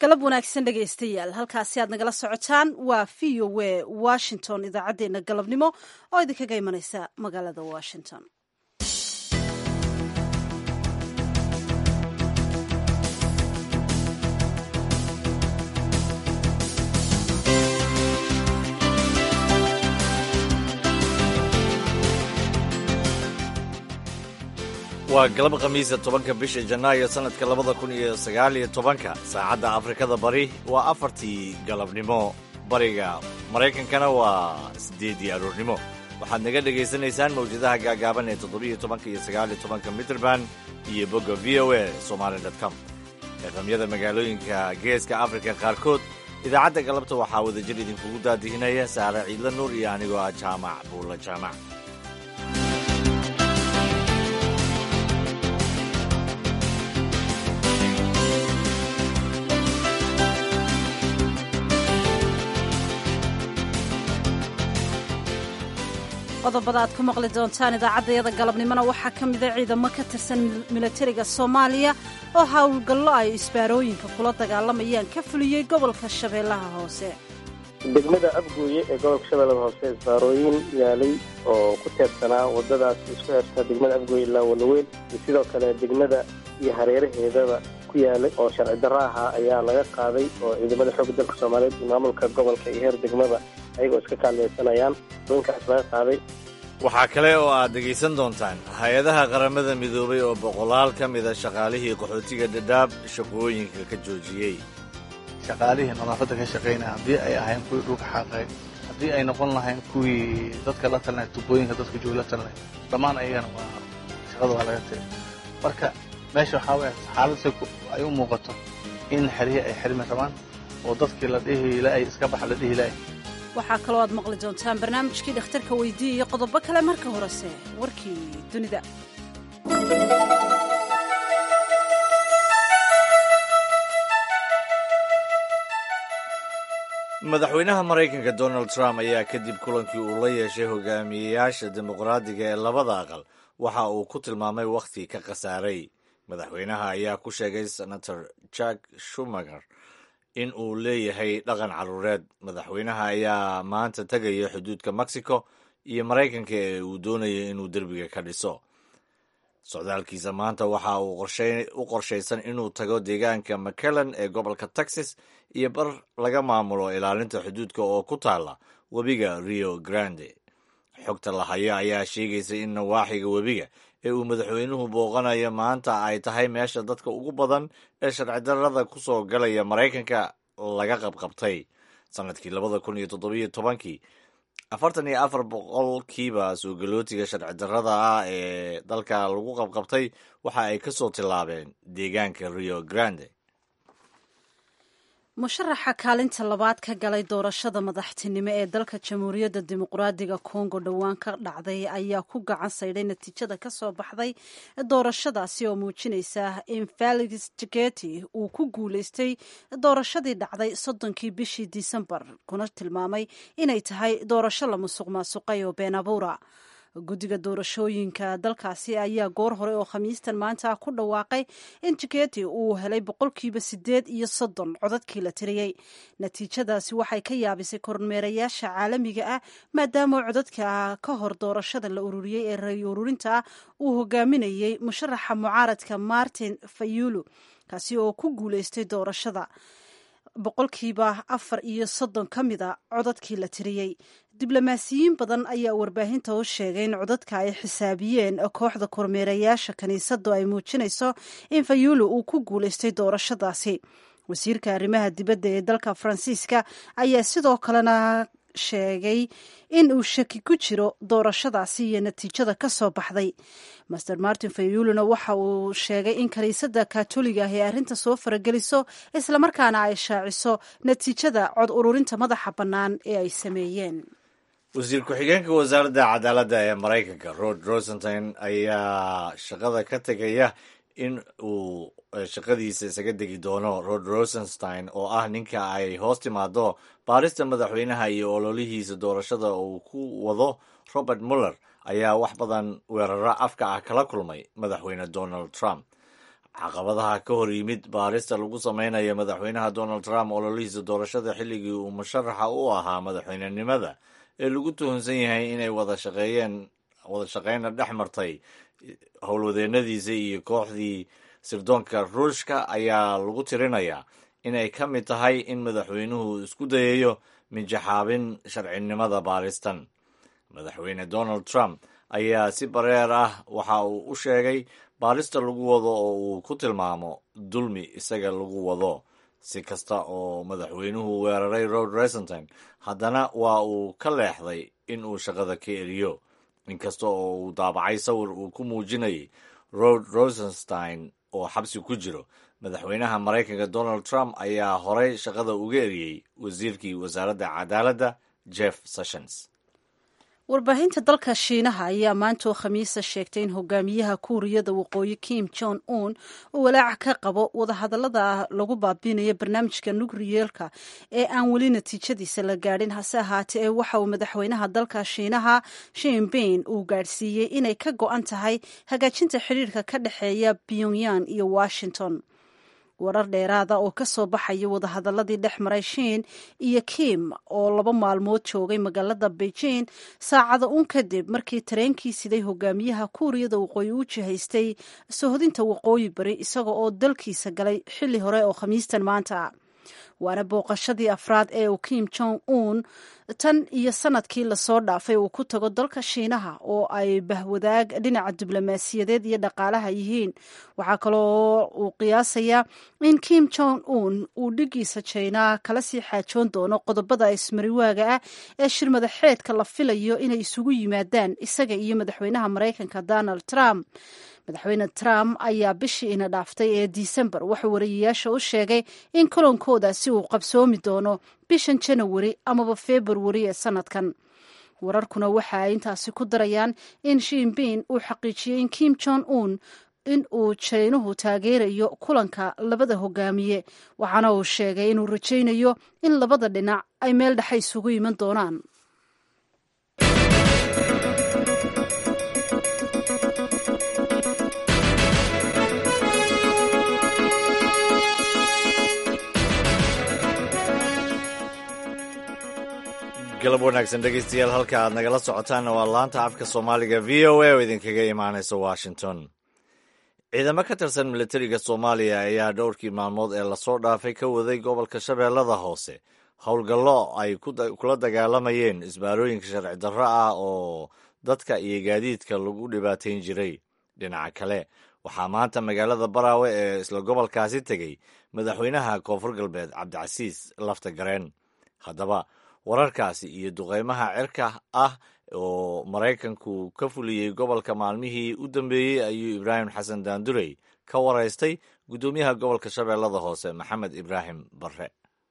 galab wanaagsan dhegaystayaal halkaasi aad nagala socotaan waa v o a washington idaacaddeenna galabnimo oo idinkaga imanaysa magaalada washington waa galab khamiisa tobanka bisha janaayo sannadka labada kun iyo sagaal iyo tobanka saacadda afrikada bari waa afartii galabnimo bariga maraykankana waa siddeedii aroornimo waxaad naga dhegaysanaysaan mawjadaha gaagaaban ee toddobiiyo tobanka iyo sagaaliyo tobanka mitrband iyo bogga v o a somaali com eeqamyada magaalooyinka geeska afrika qaarkood idaacadda galabta waxaa wadajir idinkugu daadihinaya saare ciidla nuur iyo anigoo ah jaamac buulla jaamac qodobada aad ku maqli doontaan idaacaddayada galabnimona waxaa ka mida ciidamo ka tirsan milatariga soomaaliya oo howlgallo ay isbaarooyinka kula dagaalamayaan ka fuliyey gobolka shabeellaha hoose degmada abgooye ee gobolka shabeellada hoose isbaarooyin yaalay oo ku teersanaa waddadaas isku xirta degmada abgooye ilaa walaweyn iyo sidoo kale degmada iyo hareeraheedaba ku yaalay oo sharci darro ahaa ayaa laga qaaday oo ciidamada xoogga dalka soomaaliyeed iyo maamulka gobolka iyo heer degmada ayagoo iska kaalmaysanayaan doonkaas laga qaaday waxaa kale oo aad dhegaysan doontaan hay-adaha qaramada midoobay oo boqolaal ka mida shaqaalihii qaxootiga dhadhaab shaqooyinka ka joojiyey shaqaalihii nadaafadda ka shaqaynaya haddii ay ahayn kuwii dhulka xaaqay haddii ay noqon lahayn kuwii dadka la talinay tubooyinka dadka jooga la talinay dhammaan ayagana waa shaqada waa laga tegay marka meesha waxaa weya xaaladse ay u muuqato in xerye ay xirmi rabaan oo dadkii la dhihi la-ay iska baxa la dhihi la-ay waxaa kaloo aad maqli doontaan barnaamijkii dhakhtarka weydiiya iyo qodobo kale marka horese warkii dunida madaxweynaha maraykanka donald trump ayaa kadib kulankii uu la yeeshay hogaamiyeyaasha dimuqraadiga ee labada aqal waxa uu ku tilmaamay wakhti ka khasaaray madaxweynaha ayaa ku sheegay senator jack shumager in uu leeyahay dhaqan caruureed madaxweynaha ayaa maanta tegaya xuduudka mexico iyo maraykanka ee uu doonaya inuu derbiga ka dhiso socdaalkiisa maanta waxa uu u qorshaysan inuu tago deegaanka mcallen ee gobolka texas iyo bar laga maamulo ilaalinta xuduudka oo ku taala webiga rio grande xogta la hayo ayaa sheegaysa in nawaaxiga webiga ee uu madaxweynuhu booqanayo maanta ay tahay meesha dadka ugu badan ee sharci darrada ku soo galaya maraykanka laga qabqabtay sannadkii labada kun iyo toddobiyo tobankii afartan iyo afar boqolkiiba suugalootiga sharci darrada ah ee dalka lagu qabqabtay waxa ay ka soo tillaabeen deegaanka rio grande musharaxa kaalinta labaad ka galay doorashada madaxtinimo ee dalka jamhuuriyadda dimuqraadiga kongo dhowaan ka dhacday ayaa ku gacan saydhay natiijada ka soo baxday doorashadaasi oo muujinaysa in felix jeketi uu ku guulaystay doorashadii dhacday soddonkii bishii disembar kuna tilmaamay inay tahay doorasho la musuq maasuqay oo been abuura guddiga doorashooyinka dalkaasi ayaa goor hore oo khamiistan maanta ku dhawaaqay in jiketi uu helay boqolkiiba sideed iyo soddon codadkii la tiriyey natiijadaasi waxay ka yaabisay kormeerayaasha caalamiga ah maadaama codadka ka hor doorashada la ururiyey ee ray ururinta ah uu hogaaminayey musharaxa mucaaradka martin fayulu kaasi oo ku guuleystay doorashada boqolkiiba afar iyo soddon ka mida codadkii la tiriyey diblomaasiyiin badan ayaa warbaahinta u sheegay in codadka ay xisaabiyeen kooxda kormeerayaasha kiniisadu ay muujinayso in fayulu uu ku guulaystay doorashadaasi wasiirka arrimaha dibadda ee dalka faransiiska ayaa sidoo kalena sheegay in uu shaki ku jiro doorashadaasi iyo natiijada ka soo baxday master martin fayuluna waxa uu sheegay in kiniisadda katoliga ah ee arrinta soo farageliso islamarkaana ay shaaciso natiijada cod ururinta madaxa bannaan ee ay sameeyeen wasiir ku-xigeenka wasaaradda cadaaladda ee maraykanka rod rosenstein ayaa shaqada ka tegaya in uu shaqadiisa isaga degi doono rod rosenstein oo ah ninka ay hoos timaado baarista madaxweynaha iyo ololihiisa doorashada uu ku wado robert muller ayaa wax badan weeraro afka ah kala kulmay madaxweyne donald trump caqabadaha ka hor yimid baarista lagu samaynayo madaxweynaha donald trump ololihiisa doorashada xilligii uu musharaxa u ahaa madaxweynenimada ee lagu tuhunsan yahay inay wada shaqeeyeen wada shaqeyna dhex martay howlwadeennadiisa iyo kooxdii sirdoonka ruushka ayaa lagu tirinayaa inay ka mid tahay in madaxweynuhu isku dayayo minjaxaabin sharcinimada baaristan madaxweyne donald trump ayaa si bareer ah waxa uu u sheegay baarista lagu wado oo uu ku tilmaamo dulmi isaga lagu wado si kasta oo madaxweynuhu weeraray rod resonton haddana waa uu ka leexday in uu shaqada ka eriyo inkasta oo uu daabacay sawir uu ku muujinayay rod rosenstein oo xabsi ku jiro madaxweynaha maraykanka donald trump ayaa horey shaqada uga eriyey wasiirkii wasaaradda cadaaladda jeff sessions warbaahinta dalka shiinaha ayaa maantoo khamiisa sheegtay in hogaamiyaha kuuriyada waqooyi kim jong un uu walaac ka qabo wadahadallada lagu baabiinayo barnaamijka nukriyeelka ee aan weli natiijadiisa la gaadhin hase ahaatee ee waxa uu madaxweynaha dalka shiinaha shinbein uu gaadhsiiyey inay ka go-an tahay hagaajinta xidhiirka ka dhexeeya pyongyang iyo washington warar dheeraada oo ka soo baxaya wadahadaladii dhex maray shiin iyo kim oo laba maalmood joogay magaalada beijing saacada un kadib markii tareenkii siday hogaamiyaha kuuriyada waqooyi u jihaystay sohodinta waqooyi bari isaga oo dalkiisa galay xilli hore oo khamiistan maanta waana booqashadii afraad ee uu kim jong un tan iyo sanadkii lasoo dhaafay uu ku tago dalka shiinaha oo ay bahwadaag dhinaca diblomaasiyadeed iyo dhaqaalaha yihiin waxaa kaloo uu qiyaasayaa in kim jong un uu dhigiisa jina kala sii xaajoon doono qodobada ismariwaaga ah ee shirmadaxeedka la filayo inay isugu yimaadaan isaga iyo madaxweynaha maraykanka donald trump madaxweyne trump ayaa bishii ina dhaaftay ee disembar wuxuu wariyayaasha u sheegay in kolonkoodaasi uu qabsoomi doono bishan janawari amaba februari ee sanadkan wararkuna waxa ay intaasi ku darayaan in shinbein uu xaqiijiyey in kim jong un in uu jaynuhu taageerayo kulanka labada hogaamiye waxaana uu sheegay inuu rajaynayo in labada dhinac ay meel dhexe isugu iman doonaan galab wanaagsan dhegeystayaal halka aad nagala socotaanna waa laanta afka soomaaliga v o a oo idinkaga imaanaysa washington ciidamo ka tirsan militariga soomaaliya ayaa dhowrkii maalmood ee lasoo dhaafay ka waday gobolka shabeellada hoose howlgallo ay kula dagaalamayeen isbaarooyinka sharci darro ah oo dadka iyo gaadiidka lagu dhibaateyn jiray dhinaca kale waxaa maanta magaalada baraawe ee isla gobolkaasi tegey madaxweynaha koonfur galbeed cabdicasiis lafta gareen haddaba wararkaasi iyo duqeymaha cirka ah oo maraykanku ka fuliyey gobolka maalmihii u dambeeyey ayuu ibraahim xasan daandurey ka waraystay guddoomiyaha gobolka shabeellada hoose maxamed ibraahim barre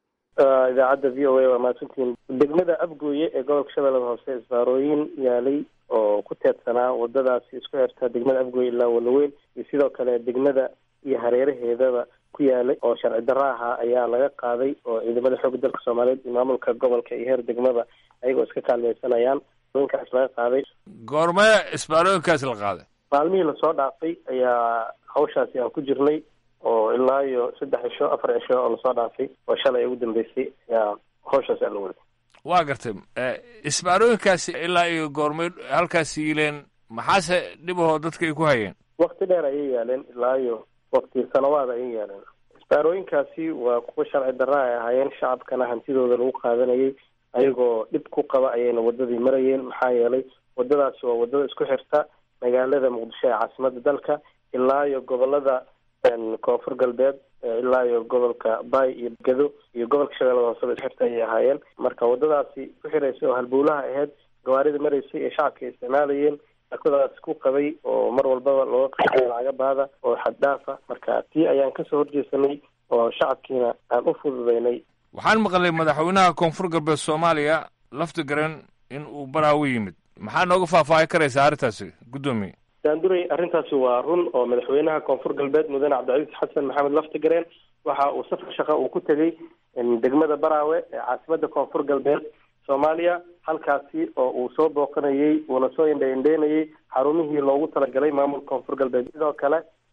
idaacadda v o a waa mahadsantihiin degmada abgooye ee gobolka shabeellada hoose isbaarooyin yaalay oo ku teedsanaa wadadaasi isku xirta degmada abgooye ilaa walaweyn iyo sidoo kale degmada iyo hareeraheedaba ku yaalay oo sharci darro ahaa ayaa laga qaaday oo ciidamada xoogga dalka soomaaliyeed iyo maamulka gobolka iyo heer degmada ayagoo iska kaalmaysanayaan inkaas laga qaaday goormee isbaarooyinkaas la qaaday maalmihii lasoo dhaafay ayaa hawshaasi aan ku jirnay oo ilaa iyo saddex cisho afar cisho oo lasoo dhaafay oo shalay ugu dambeysay ayaa hawshaasi aan la waday waa gartay isbaarooyinkaasi ilaa iyo goormay halkaas yiileen maxaase dhibahoo dadka ay ku hayeen wakti dheer ayay yaaleen ilaa iyo wakti sanawaad ayay yaaleen isbaarooyinkaasi waa kuwa sharci darra ay ahaayeen shacabkana hantidooda lagu qaadanayay ayagoo dhib ku qaba ayayna wadadii marayeen maxaa yeelay wadadaasi waa wadada isku xirta magaalada muqdisho ee caasimada dalka ilaa iyo gobolada koonfur galbeed ilaa iyo gobolka bay iyo gado iyo gobolka shabeellada hooseba isxirta ayay ahaayeen marka wadadaasi ku xiraysay oo halbowlaha ahayd gawaarida maraysay ee shacabka ay isticmaalayeen akadaas ku qabay oo mar walbaba looga qaxay lacaga baada oo xaddhaafa marka tii ayaan kasoo horjeesanay oo shacabkiina aan u fududaynay waxaan maqlay madaxweynaha koonfur galbeed soomaaliya lafti garen in uu baraawo yimid maxaa nooga faahfaahi karaysaa arrintaasi guddoomiye daanduray arrintaasi waa run oo madaxweynaha koonfur galbeed mudane cabdicasiis xasan maxamed laftigareen waxa uu safar shaqa uu ku tegey degmada baraawe ee caasimada koonfur galbeed soomaaliya halkaasi oo uu soo booqanayey uuna soo indha indheynayey xarumihii loogu talagalay maamulka koonfur galbeed sidoo kale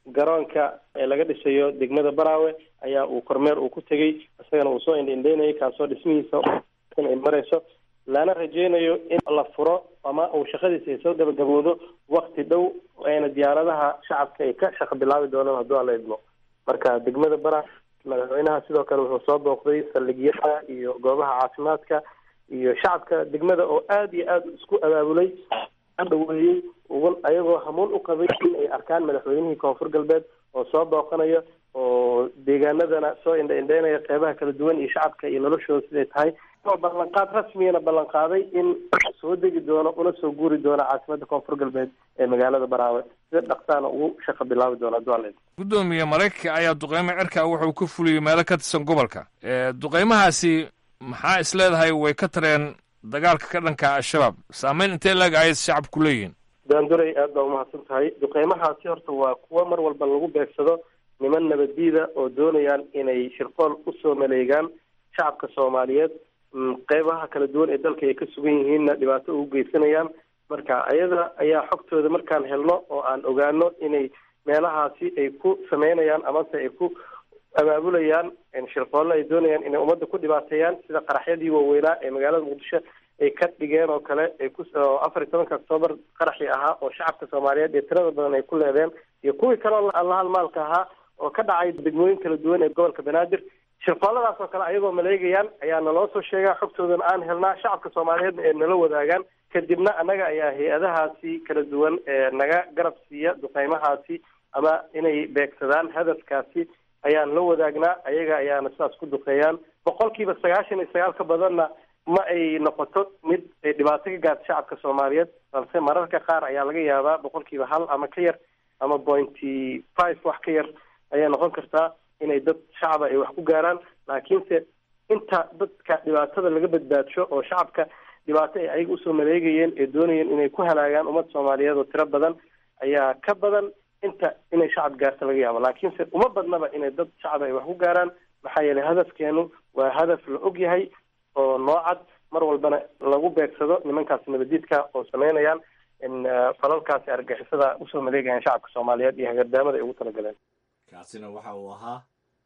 garoonka ee laga dhisayo degmada baraawe ayaa uu kormeer uu ku tegey isagana uu soo indhaindhaynayay kaasoo dhismihiisa ay marayso lana rajeynayo in la furo ama uu shaqadiisa ay soo gabagaboodo wakti dhow ayna diyaaradaha shacabka ay ka shaqo bilaabi doonaan hadduu alla idmo marka degmada bara madaxweynaha sidoo kale wuxuu soo booqday saldhigyada iyo goobaha caafimaadka iyo shacabka degmada oo aada iyo aada isku abaabulay dhaweeyey ayagoo hamuun u qabay in ay arkaan madaxweynihii koonfur galbeed oo soo booqanayo oo deegaanadana soo indha indheynaya qeybaha kala duwan iyo shacabka iyo noloshooda siday tahay oo ballanqaad rasmiyana ballanqaaday in soo degi doono una soo guuri doono caasimada koonfur galbeed ee magaalada baraawe sida dhaqsaana ugu shaqo bilaabi doono hadduu alla guddoomiye maraykanka ayaa duqeymo cirka wuxuu ka fuliyey meelo ka tirsan gobolka duqeymahaasi maxaa is leedahay way ka tareen dagaalka ka dhanka al-shabaab saameyn intee laeg ayay shacabku leeyihiin daanduray aad baa umahadsan tahay duqeymahaasi horta waa kuwo mar walba lagu beegsado niman nabaddiida oo doonayaan inay shirqool usoo maleegaan shacabka soomaaliyeed qeybaha kala duwan ee dalka ay ka sugan yihiinna dhibaato ugu geysanayaan marka ayada ayaa xogtooda markaan helno oo aan ogaano inay meelahaasi ay ku sameynayaan amase ay ku abaabulayaan shirqoolle ay doonayaan inay ummadda ku dhibaateeyaan sida qaraxyadii waaweynaa ee magaalada muqdisho ay ka dhigeen oo kale ay ku afar iyo tobanka octoobar qaraxii ahaa oo shacabka soomaaliyeed ee tirada badan ay ku leedeen iyo kuwii kaleo allahalmaalka ahaa oo ka dhacay degmooyin kala duwan ee gobolka banaadir shirqooladaas oo kale ayagoo maleegayaan ayaa naloo soo sheegaa xogtoodana aan helnaa shacabka soomaaliyeedna ee nala wadaagaan kadibna annaga ayaa hay-adahaasi kala duwan ee naga garab siiya duqeymahaasi ama inay beegsadaan hadafkaasi ayaan la wadaagnaa ayaga ayaana sidaas ku duqeeyaan boqolkiiba sagaashan iyo sagaal ka badanna ma ay noqoto mid ay dhibaato ka gaarta shacabka soomaaliyeed balse mararka qaar ayaa laga yaabaa boqolkiiba hal ama ka yar ama pointy five wax ka yar ayay noqon kartaa inay dad shacaba ay wax ku gaaraan laakiinse inta dadka dhibaatada laga badbaadsho oo shacabka dhibaato ay ayaga usoo maleegayeen ee doonayeen inay ku halaagaan ummad soomaaliyeed oo tiro badan ayaa ka badan inta inay shacab gaarta laga yaabo laakiinse uma badnaba inay dad shacab ay wax ku gaaraan maxaa yeelay hadafkeenu waa hadaf la og yahay oo noocad mar walbana lagu beegsado nimankaasi nabadiidka oo sameynayaan in falalkaasi argixisada usoo maleegayaan shacabka soomaaliyeed iyo hagardaamada ay ugu talagaleen kaasina waxa uu ahaa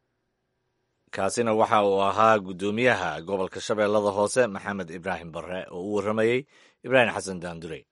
kaasina waxa uu ahaa guddoomiyaha gobolka shabeellada hoose maxamed ibraahim barre oo u warramayey ibraahim xasan daandurey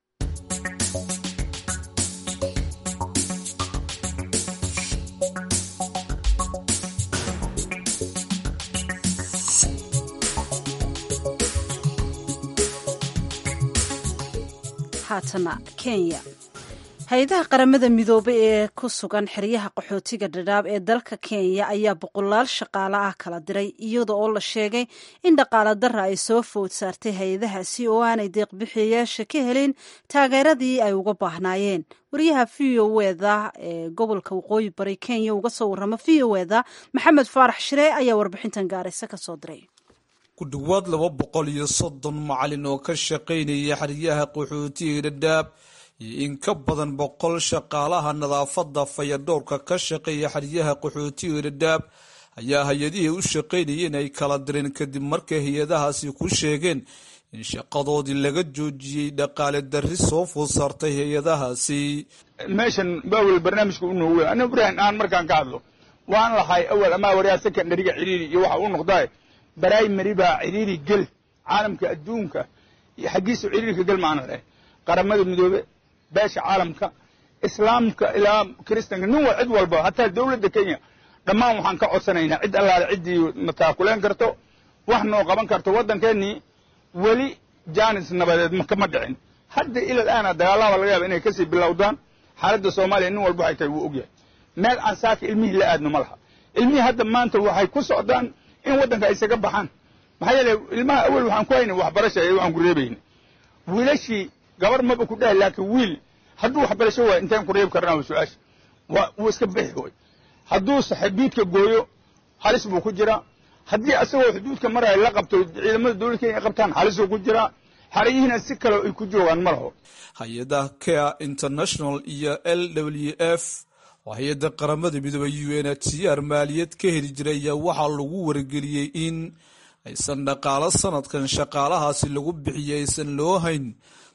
haatana kenya hay-adaha qaramada midoobay ee ku sugan xeryaha qaxootiga dhadhaab ee dalka kenya ayaa boqolaal shaqaale ah kala diray iyada oo la sheegay in dhaqaala dara ay soo food saartay hay-adahaasi oo aanay deeqbixiyayaasha ka helin taageeradii ay uga baahnaayeen wariyaha v o eda ee gobolka waqooyi bari kenya uga soo warrama v o eda maxamed faarax shiree ayaa warbixintan gaaraysa kasoo diray ku dhowaad laba boqol iyo soddon macalin oo ka shaqaynaya xeryaha qaxootiga dhadhaab iyo in ka badan boqol shaqaalaha nadaafadda fayadhowrka ka shaqeeya xeryaha qaxootiga dhadhaab ayaa hay-adihii u shaqaynayeen ay kala direen kadib markay hay-adahaasi ku sheegeen in shaqadoodii laga joojiyey dhaqaale darri soo food saartay hay-adahaasi meeshan baawel barnaamijka u noogu weyn aniga ibrahim aan markaan ka hadlo waan lahay awal ama waryaa secondariga ciriiri iyo waxa u noqdaa brimary baa ciriiri gel caalamka adduunka iyo xaggiisa ciriirka gel maana leh qaramada midoobe beesha caalamka islaamka ilaa kiristanka nin wa cid walba hataa dowladda kenya dhammaan waxaan ka codsanaynaa cid allaale ciddii mataakuleen karto wax noo qaban karto waddankeennii weli jaanis nabadeed kama dhicin hadda ilal aana dagaallahaba laga yaaba inay kasii bilowdaan xaaladda soomaaliya nin walba waxay tahay wuu ogyahay meel aan saaka ilmihii la aadno ma laha ilmihii hadda maanta waxay ku socdaan in waddanka ay isaga baxaan maxaa yeele ilmaha awel waxaan ku haynay waxbarasha ee waxaan ku reebayna wiilashii gabar maba ku dhahay laakiin wiil hadduu waxbarasho waayo intaan ku reebi karnaa wa su-aasha waa wuu iska bixi way hadduu xuduudka gooyo halis buu ku jiraa haddii asagoo xuduudka maraya la qabto ciidamada dowladda kenya ay qabtaan halisuu ku jiraa xarayihiina si kale ay ku joogaan ma laho hay-adaha care international iyo l w f oo hay-adda qaramada midoobey u n h c r maaliyad ka heli jiray ayaa waxaa lagu wargeliyey in aysan dhaqaalo sanadkan shaqaalahaasi lagu bixiyey aysan loo hayn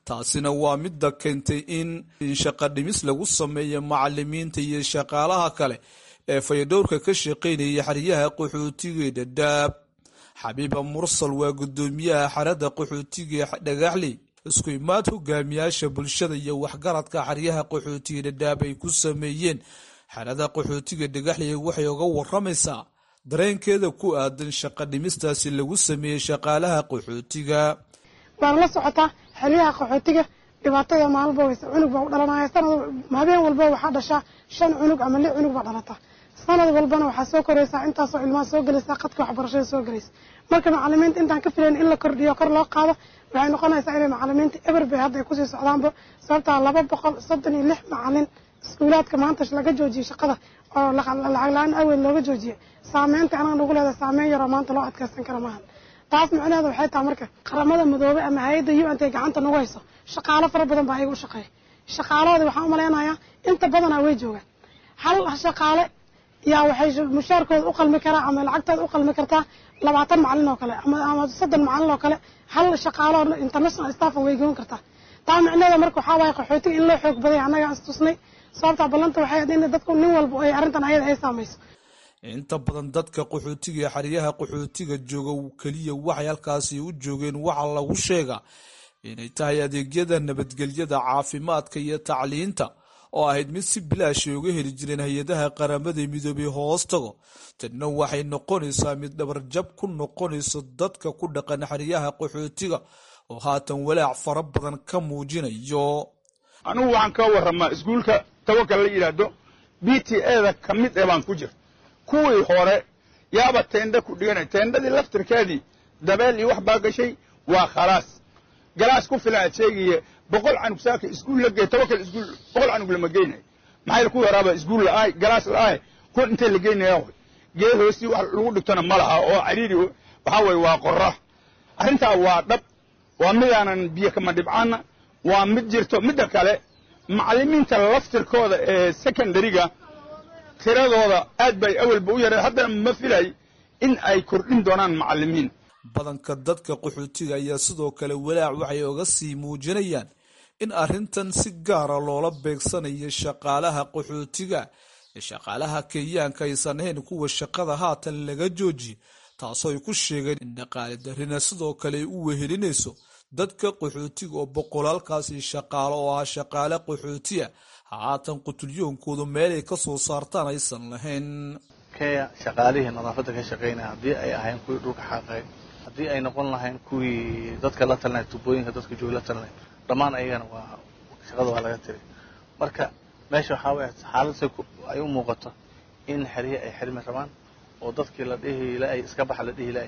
taasina waa midda keentay in shaqa dhimis lagu sameeyo macalimiinta iyo shaqaalaha kale ee fayadhowrka ka shaqaynaya xeryaha qaxootiga dhadhaab xabiiba mursal waa guddoomiyaha xerada qaxootiga dhagaxley isku imaad hogaamiyaasha bulshada iyo waxgaradka xeryaha qaxootiga dhadhaab ay ku sameeyeen xerada qaxootiga dhagaxley waxay uga waramaysaa dareenkeeda ku aadan shaqa dhimistaasi lagu sameeyey shaqaalaha qaxootiga waan la socotaa xeryaha qaxootiga dhibaatada maalba weyse cunug baa u dhalanaya sanad habeen walba waxaa dhashaa shan cunug ama lix cunug baa dhalata sanad walbana waxaa soo koraysaa intaasoo ilmaha soo gelaysa qadka waxbarashada soo gelaysa marka macalimiinta intaan ka filayn in la kordhiyo kor loo qaado waxay noqonaysaa inay macalimiinta eber bay hadda ay kusii socdaanba sababtaa laba boqol soddon iyo lix macalin iskuulaadka maanta laga joojiyey shaqada oo lacag la-aan aweel looga joojiyey saameynta anaga nagu leedahay saameyn yaroo maanta loo adkeysan kara maahan taas micnaheeda waxay tahay marka qaramada madoobe ama hay-adda u n t gacanta nagu hayso shaqaalo fara badan baa ayaga u shaqeeya shaqaalahoodi waxaan umalaynayaa inta badanaa way joogaan hal shaqaale yaa waxay mushaarkooda u qalmi karaa ama lacagtooda u qalmi kartaa labaatan macalin oo kale ama soddon macalin oo kale hal shaqaalo international staff way goon kartaa taa micnaheeda marka waxaa waaye qaxootiga in loo xoog badaya annaga istusnay sababtaa ballanta waxay ahayd in dadku nin walba ay arrintan ayada ay saamayso inta badan dadka qaxootiga ee xeryaha qaxootiga jooga keliya waxay halkaasi u joogeen waxaa lagu sheegaa inay tahay adeegyada nabadgelyada caafimaadka iyo tacliinta oo ahayd mid si bilaashay uga heli jireen hay-adaha qaramada midoobay hoos tago tanna waxay noqonaysaa mid dhabarjab ku noqonayso dadka ku dhaqan xeryaha qaxootiga oo haatan walaac fara badan ka muujinayo anigu waxaan ka warramaa iskuulka tawakal la yidhaahdo b t eda ka mid ee baan ku jir kuwii hore yaaba teendha ku dhiganay teendhadii laftirkeedii dabeel iyo wax baa gashay waa khalaas galaas ku filan aad sheegaya boqol canug saaka iskuul la gey tawakal iskuul boqol canug lama geynayo maxay ku yaraaba iskuul la'aay galaas la'aay kun intee la geynaya way geed hoostii wax lagu dhigtona ma laha oo cariiri waxaa weeye waa qorra arrintaa waa dhab waa midaanan biyo kama dhibcaana waa mid jirto midda kale macallimiinta laftirkooda ee secondariga tiradooda aad bay awalba u yareen haddana ma filay in ay kordhin doonaan macallimiin badanka dadka qaxootiga ayaa sidoo kale walaac waxay oga sii muujinayaan in arrintan si gaara loola beegsanayo shaqaalaha qaxootiga ee shaqaalaha kenyaanka aysan ahayn kuwa shaqada haatan laga joojiye taasoo ay ku sheegeen in dhaqaale darrina sidoo kale ay u wehelinayso dadka qaxootiga oo boqolaalkaasi shaqaalo oo ah shaqaale qaxootiya haatan qutulyoonkoodu meelay ka soo saartaan aysan lahayn kenya shaqaalihii nadaafadda ka shaqaynaya haddii ay ahayn kuwii dhulka xaaqay haddii ay noqon lahayn kuwii dadka la talinaya tubooyinka dadka jooga la talinaya dhammaan ayagana waa shaqada waa laga tiray marka meesha waxaa waya xaaladse ay u muuqato in xerye ay xirmi rabaan oo dadkii la dhihi la-ay iska baxa la dhihi la-ay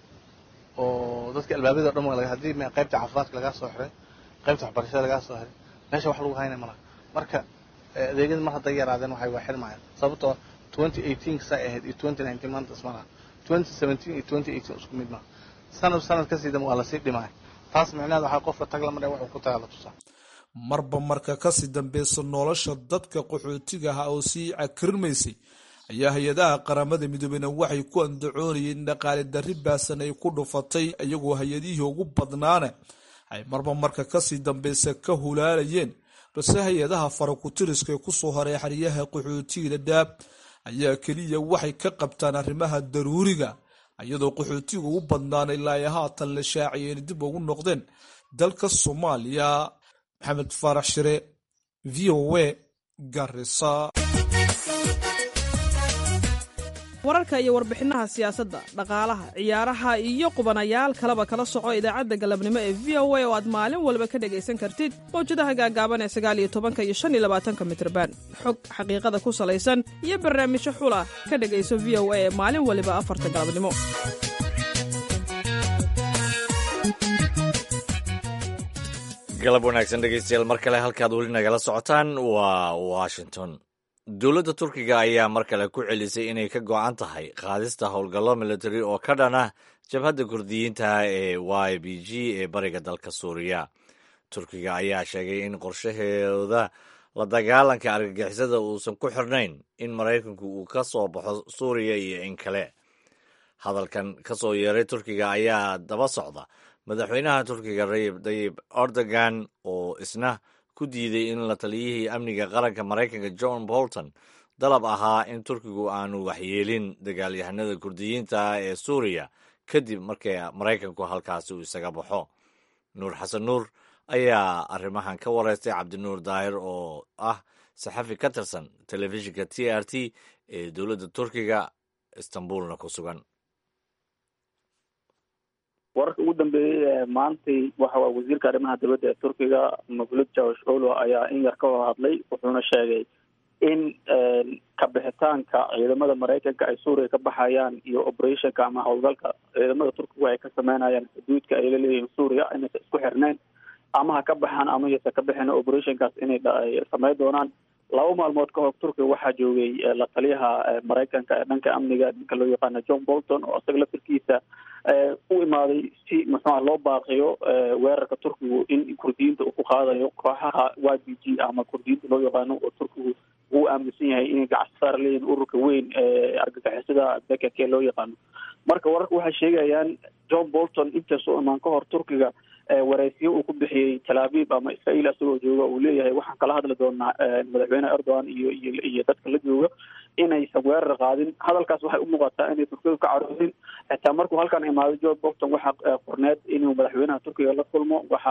oo dadkii albaabada o dhan waa haddii qaybta caafimaadka lagaa soo xiray qaybta waxbarashada lagaa soo xiray meesha wax lagu haynay malaha marka adeegyada mar hadday yaraadeen waxay waa xirmayaan sababtoo twenty eighteen saa ahayd iyo twenty nineteen maanta isma laha twenty seventeen iyo twenty eighteen isku mid maha sanad sanad kasii dama waa lasii dhimaya taas micnaheed waxaa qofka tag la maraya wuxuu ku tagaa la tusaa marba marka kasii dambeysa nolosha dadka qaxootiga ah oo sii cakirmaysay ayaa hay-adaha qaramada midoobeyna waxay ku andacoonayeen in dhaqaale darri baasan ay ku dhufatay iyagoo hay-adihii ugu badnaana ay marba marka kasii dambeysa ka hulaalayeen balse hay-adaha farakutiriska ee kusoo horay xeryaha qaxootiga dhadhaab ayaa keliya waxay ka qabtaan arrimaha daruuriga iyadoo qaxootiga ugu badnaana ilaa ay haatan la shaaciyeen dib ugu noqdeen dalka soomaaliya maxamed faarax shire v o a garisa wararka iyo warbixinaha siyaasadda dhaqaalaha ciyaaraha iyo qubanayaal kaleba kala soco idaacadda galabnimo ee v o a oo aad maalin walba ka dhegaysan kartid mawjadaha gaagaaban ee sagaal iyo tobanka iyo shan iyo labaatanka mitrban xog xaqiiqada ku salaysan iyo barnaamijyo xula ka dhegayso v o a ee maalin waliba afarta galabnimo galab wanaagsan dhegeystayaal mar kale halkaad weli nagala socotaan waa washington dowladda turkiga ayaa mar kale ku celisay inay ka go-an tahay qaadista howlgallo military oo ka dhan ah jabhadda kurdiyiinta ee y b g ee bariga dalka suuriya turkiga ayaa sheegay in qorshaheeda la dagaalanka argagixisada uusan ku xirnayn in maraykanku uu ka soo baxo suuriya iyo in kale hadalkan ka soo yeeray turkiga ayaa daba socda madaxweynaha turkiga rayib dayib erdogan oo isna ku diiday in la taliyihii amniga qaranka maraykanka john bolton dalab ahaa in turkigu aanu waxyeelin dagaalyahanada kurdiyiinta ah ee suuriya kadib markii maraykanku halkaasi uu isaga baxo nuur xasan nuur ayaa arrimahan ka wareystay cabdinuur daahir oo ah saxafi ka tirsan telefishinka t r t ee dowladda turkiga istanbulna ku sugan wararka ugu dambeeyey maantay waxa waa wasiirka arrimaha dibadda ee turkiga mavlud jawash olo ayaa in yar ka hor hadlay wuxuuna sheegay in kabixitaanka ciidamada maraykanka ay suuriya ka baxayaan iyo operationka ama howlgalka ciidamada turkiga ay ka sameynayaan xuduudka ay la leeyihiin suuriya inaysa isku xirneyn ama ha ka baxaan ama yasa ka bixin operationkaas inay sameyn doonaan laba maalmood ka hor turkiga waxaa joogay la taliyaha maraykanka ee dhanka amniga ninka loo yaqaano john bolton oo isaga laftirkiisa u imaaday si muxuuha loo baaqiyo weerarka turkigu in kurdiyiinta uu ku qaadayo kooxaha y b g ama kurdiyiinta loo yaqaano oo turkigu uu aaminsan yahay inay gacsaar leeyihin ururka weyn ee argagixisada bekake loo yaqaano marka wararka waxay sheegayaan john bolton intaasoo imaan ka hor turkiga wareysiyo uu ku bixiyey tel aviv ama israel isagoo jooga uu leeyahay waxaan kala hadli doonaa madaxweyne erdogan iyo iyo iyo dadka la jooga inaysan weerar qaadin hadalkaas waxay u muuqataa inay turkiga ka caroorin xitaa markuu halkan imaaday john bolton waxaa qorneed inuu madaxweynaha turkiga la kulmo waxa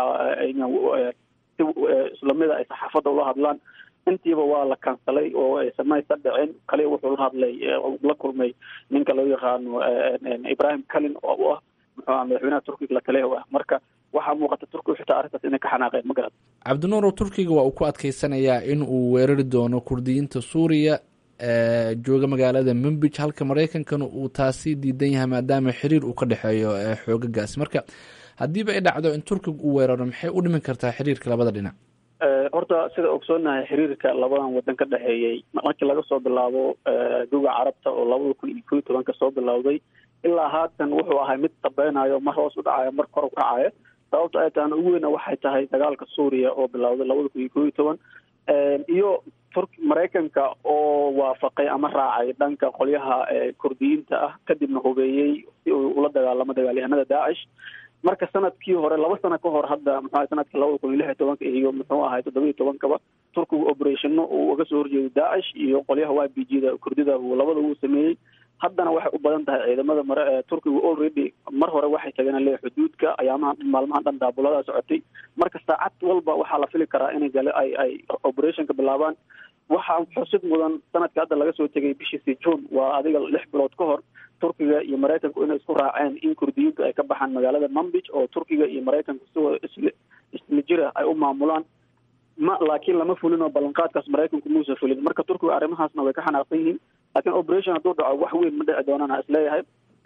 si islamida ay saxaafadda ula hadlaan intiiba waa la kansalay oo aysan maysa dhicin kaliya wuxuu la hadlay la kulmay ninka loo yaqaano ibrahim calin oo u ah muxuu aha madaxweynaha turkiga la taliya ah marka waxaa muuqata turkigu xitaa arrintaas inay ka xanaaqeen ma garat cabdinuur turkiga waa uu ku adkeysanayaa in uu weerari doono kurdiyiinta suuriya jooga magaalada mumbij halka maraykankana uu taasi diidan yahay maadaama xiriir uu ka dhexeeyo xoogagaasi marka haddiiba ay dhacdo in turkiga uu weeraro maxay u dhimin kartaa xiriirka labada dhinac horta sida ogsoonahay xiriirka labadan wadan ka dhexeeyey markii laga soo bilaabo duga carabta oo labada kun iyo ko iyo tobanka soo bilowday ilaa haatan wuxuu ahay mid dabeynayo mar hoos u dhacayo mar kor u kacayo sababta ay tahana ugu weyna waxay tahay dagaalka suuriya oo bilowday labada kun iyo ko iyo toban iyo tur maraykanka oo waafaqay ama raacay dhanka qolyaha kurdiyiinta ah kadibna hubeeyey si uu ula dagaalamo dagaalyahanada daacish marka sanadkii hore laba sano ka hor hadda muxuu sanadkii labada kun iyo lix iyo tobanka iyo muxuu ahay toddoba iyo tobankaba turkigu operationno uu uga soo horjeeday daacish iyo qolyaha y b g da kurdida uu labada uu sameeyey haddana waxay u badan tahay ciidamada mare turkigu already mar hore waxay tageen le xuduudka ayaamaha maalmahan dhan daabuladaa socotay marka saacad walba waxaa la fili karaa inay gale ay ay operationka bilaabaan waxaa xusid mudan sanadka hadda laga soo tegay bishiisi june waa adiga lix bilood ka hor turkiga iyo maraykanku inay isku raaceen in kurdiyiintu ay ka baxaan magaalada mumbij oo turkiga iyo maraykanku si isla isla jira ay u maamulaan ma laakiin lama fulin oo ballanqaadkaas maraykanku muusa fulin marka turkiga arrimahaasna way ka xanaaqsan yihiin laakiin operation hadduu dhaco wax weyn ma dhici doonaan isleeyahay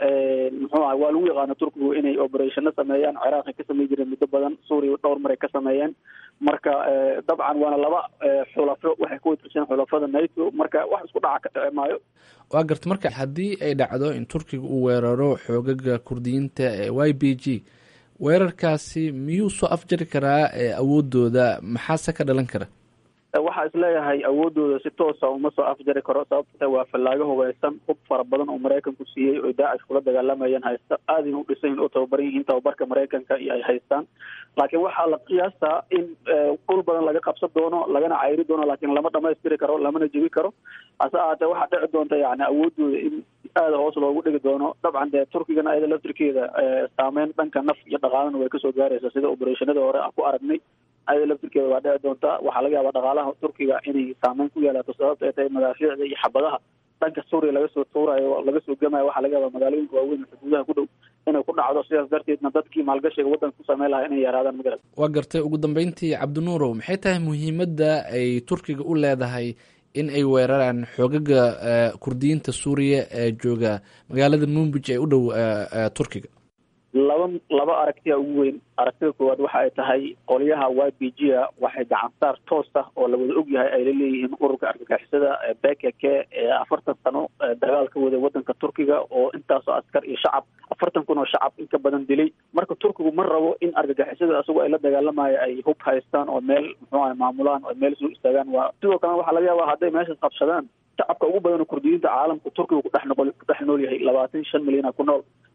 muxuu aha waa lagu yaqaana turkigu inay operationno sameeyaan ciraaqay ka samey jireen muddo badan suuriya dhowr maray ka sameeyeen marka dabcan waana laba xulafo waxay ku watirsan xulafada nato marka wax isku dhaca ka dhici maayo waa garta marka haddii ay dhacdo in turkiga uu weeraro xoogaga kurdiyiinta ee y b g weerarkaasi miyuu soo afjari karaa awoodooda maxaase ka dhalan kara waxaa isleeyahay awoodooda si toosa uma soo afjari karo sababta waa fallaago hubeysan hub fara badan oo maraykanku siiyey oy daacish kula dagaalamayeen haysta aadayna u dhisan oo tababaran yihiin tababarka maraykanka iyo ay haystaan laakiin waxaa la qiyaastaa in dhul badan laga qabsan doono lagana cayri doono laakiin lama dhamaystiri karo lamana jebi karo hase ahaatee waxaa dhici doonta yani awoodooda in aada hoos loogu dhigi doono dabcan dee turkigana ayada laftirkeeda saameyn dhanka naf iyo dhaqaalana way kasoo gaaraysa sida operationadii hore aan ku aragnay ayada laftirkeeda waa dhici doonta waxaa laga yaabaa dhaqaalaha turkiga inay saameyn ku yeelaato sababta ay tahay madaafiicda iyo xabadaha dhanka suuriya laga soo tuurayo laga soo gemayo waxaa laga yaabaa magaalooyinka waaweyn xuduudaha ku dhow inay ku dhacdo sidaas darteedna dadkii maalgashiga waddanka ku sameyn lahaa inay yaraadaan magarad waa gartay ugu dambeyntii cabdinuurow maxay tahay muhiimadda ay turkiga u leedahay in ay weeraraan xoogaga kurdiyiinta suuriya ee jooga magaalada mumbij ee u dhow turkiga laba laba aragtiya ugu weyn aragtida koowaad waxa ay tahay qolyaha y b g a waxay gacansaar toos ah oo lawada ogyahay ay la leeyihiin ururka argagixisada b k k ee afartan sano dagaal ka waday wadanka turkiga oo intaasoo askar iyo shacab afartan kun oo shacab in ka badan dilay marka turkigu ma rabo in argagixisada isagoo ay la dagaalamayo ay hub haystaan oo meel muxuu aha maamulaan oo meel soo istaagaan waa sidoo kalena waxaa laga yaabaa hadday meeshaas qabsadaan shacabka ugu badan oo kurdiyiinta caalamka turkiga kudhex noqol ku dhex nool yahay labaatan shan milyana ku nool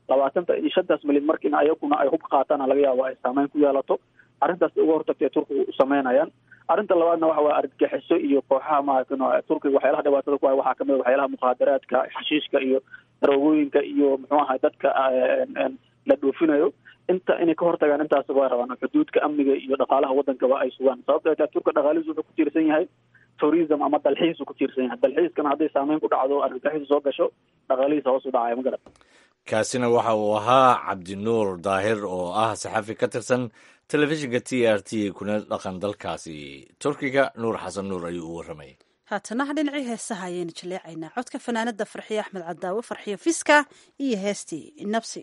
labaatanta iyo shantaas milyan marka in ayaguna ay hub qaataana laga yaabo ay saameyn ku yeelato arrintaas uga hortagta ee turkiga u sameynayaan arrinta labaadna waxa waye argagixiso iyo kooxaha maaragtay turkiga waxyaalaha dhibaatada ku haya waxaa kamid a waxyaalaha mukhaadaraadka xashiishka iyo daroogooyinka iyo muxuu ahay dadka la dhoofinayo inta inay ka hortagaan intaas waa rabaan xuduudka amniga iyo dhaqaalaha wadankaba ay sugaan sababto ay tahay turka dhaqaalihiisu wuxuu ku tiirsan yahay tourism ama dalxiisu ku tiirsan yahay dalxiiskana hadday saameyn ku dhacdo argagixisu soo gasho dhaqaalihiisa hoos u dhacaya ma garan kaasina waxa uu ahaa cabdinuur daahir oo ah saxafi ka tirsan telefishinka t r t kuna dhaqan dalkaasi turkiga nuur xasan nuur ayuu u warramayay haatana dhinacii heesaha ayaynu jaleecaynaa codka fanaanada farxiye axmed cadaawe farxiyo fiska iyo heestii nabsi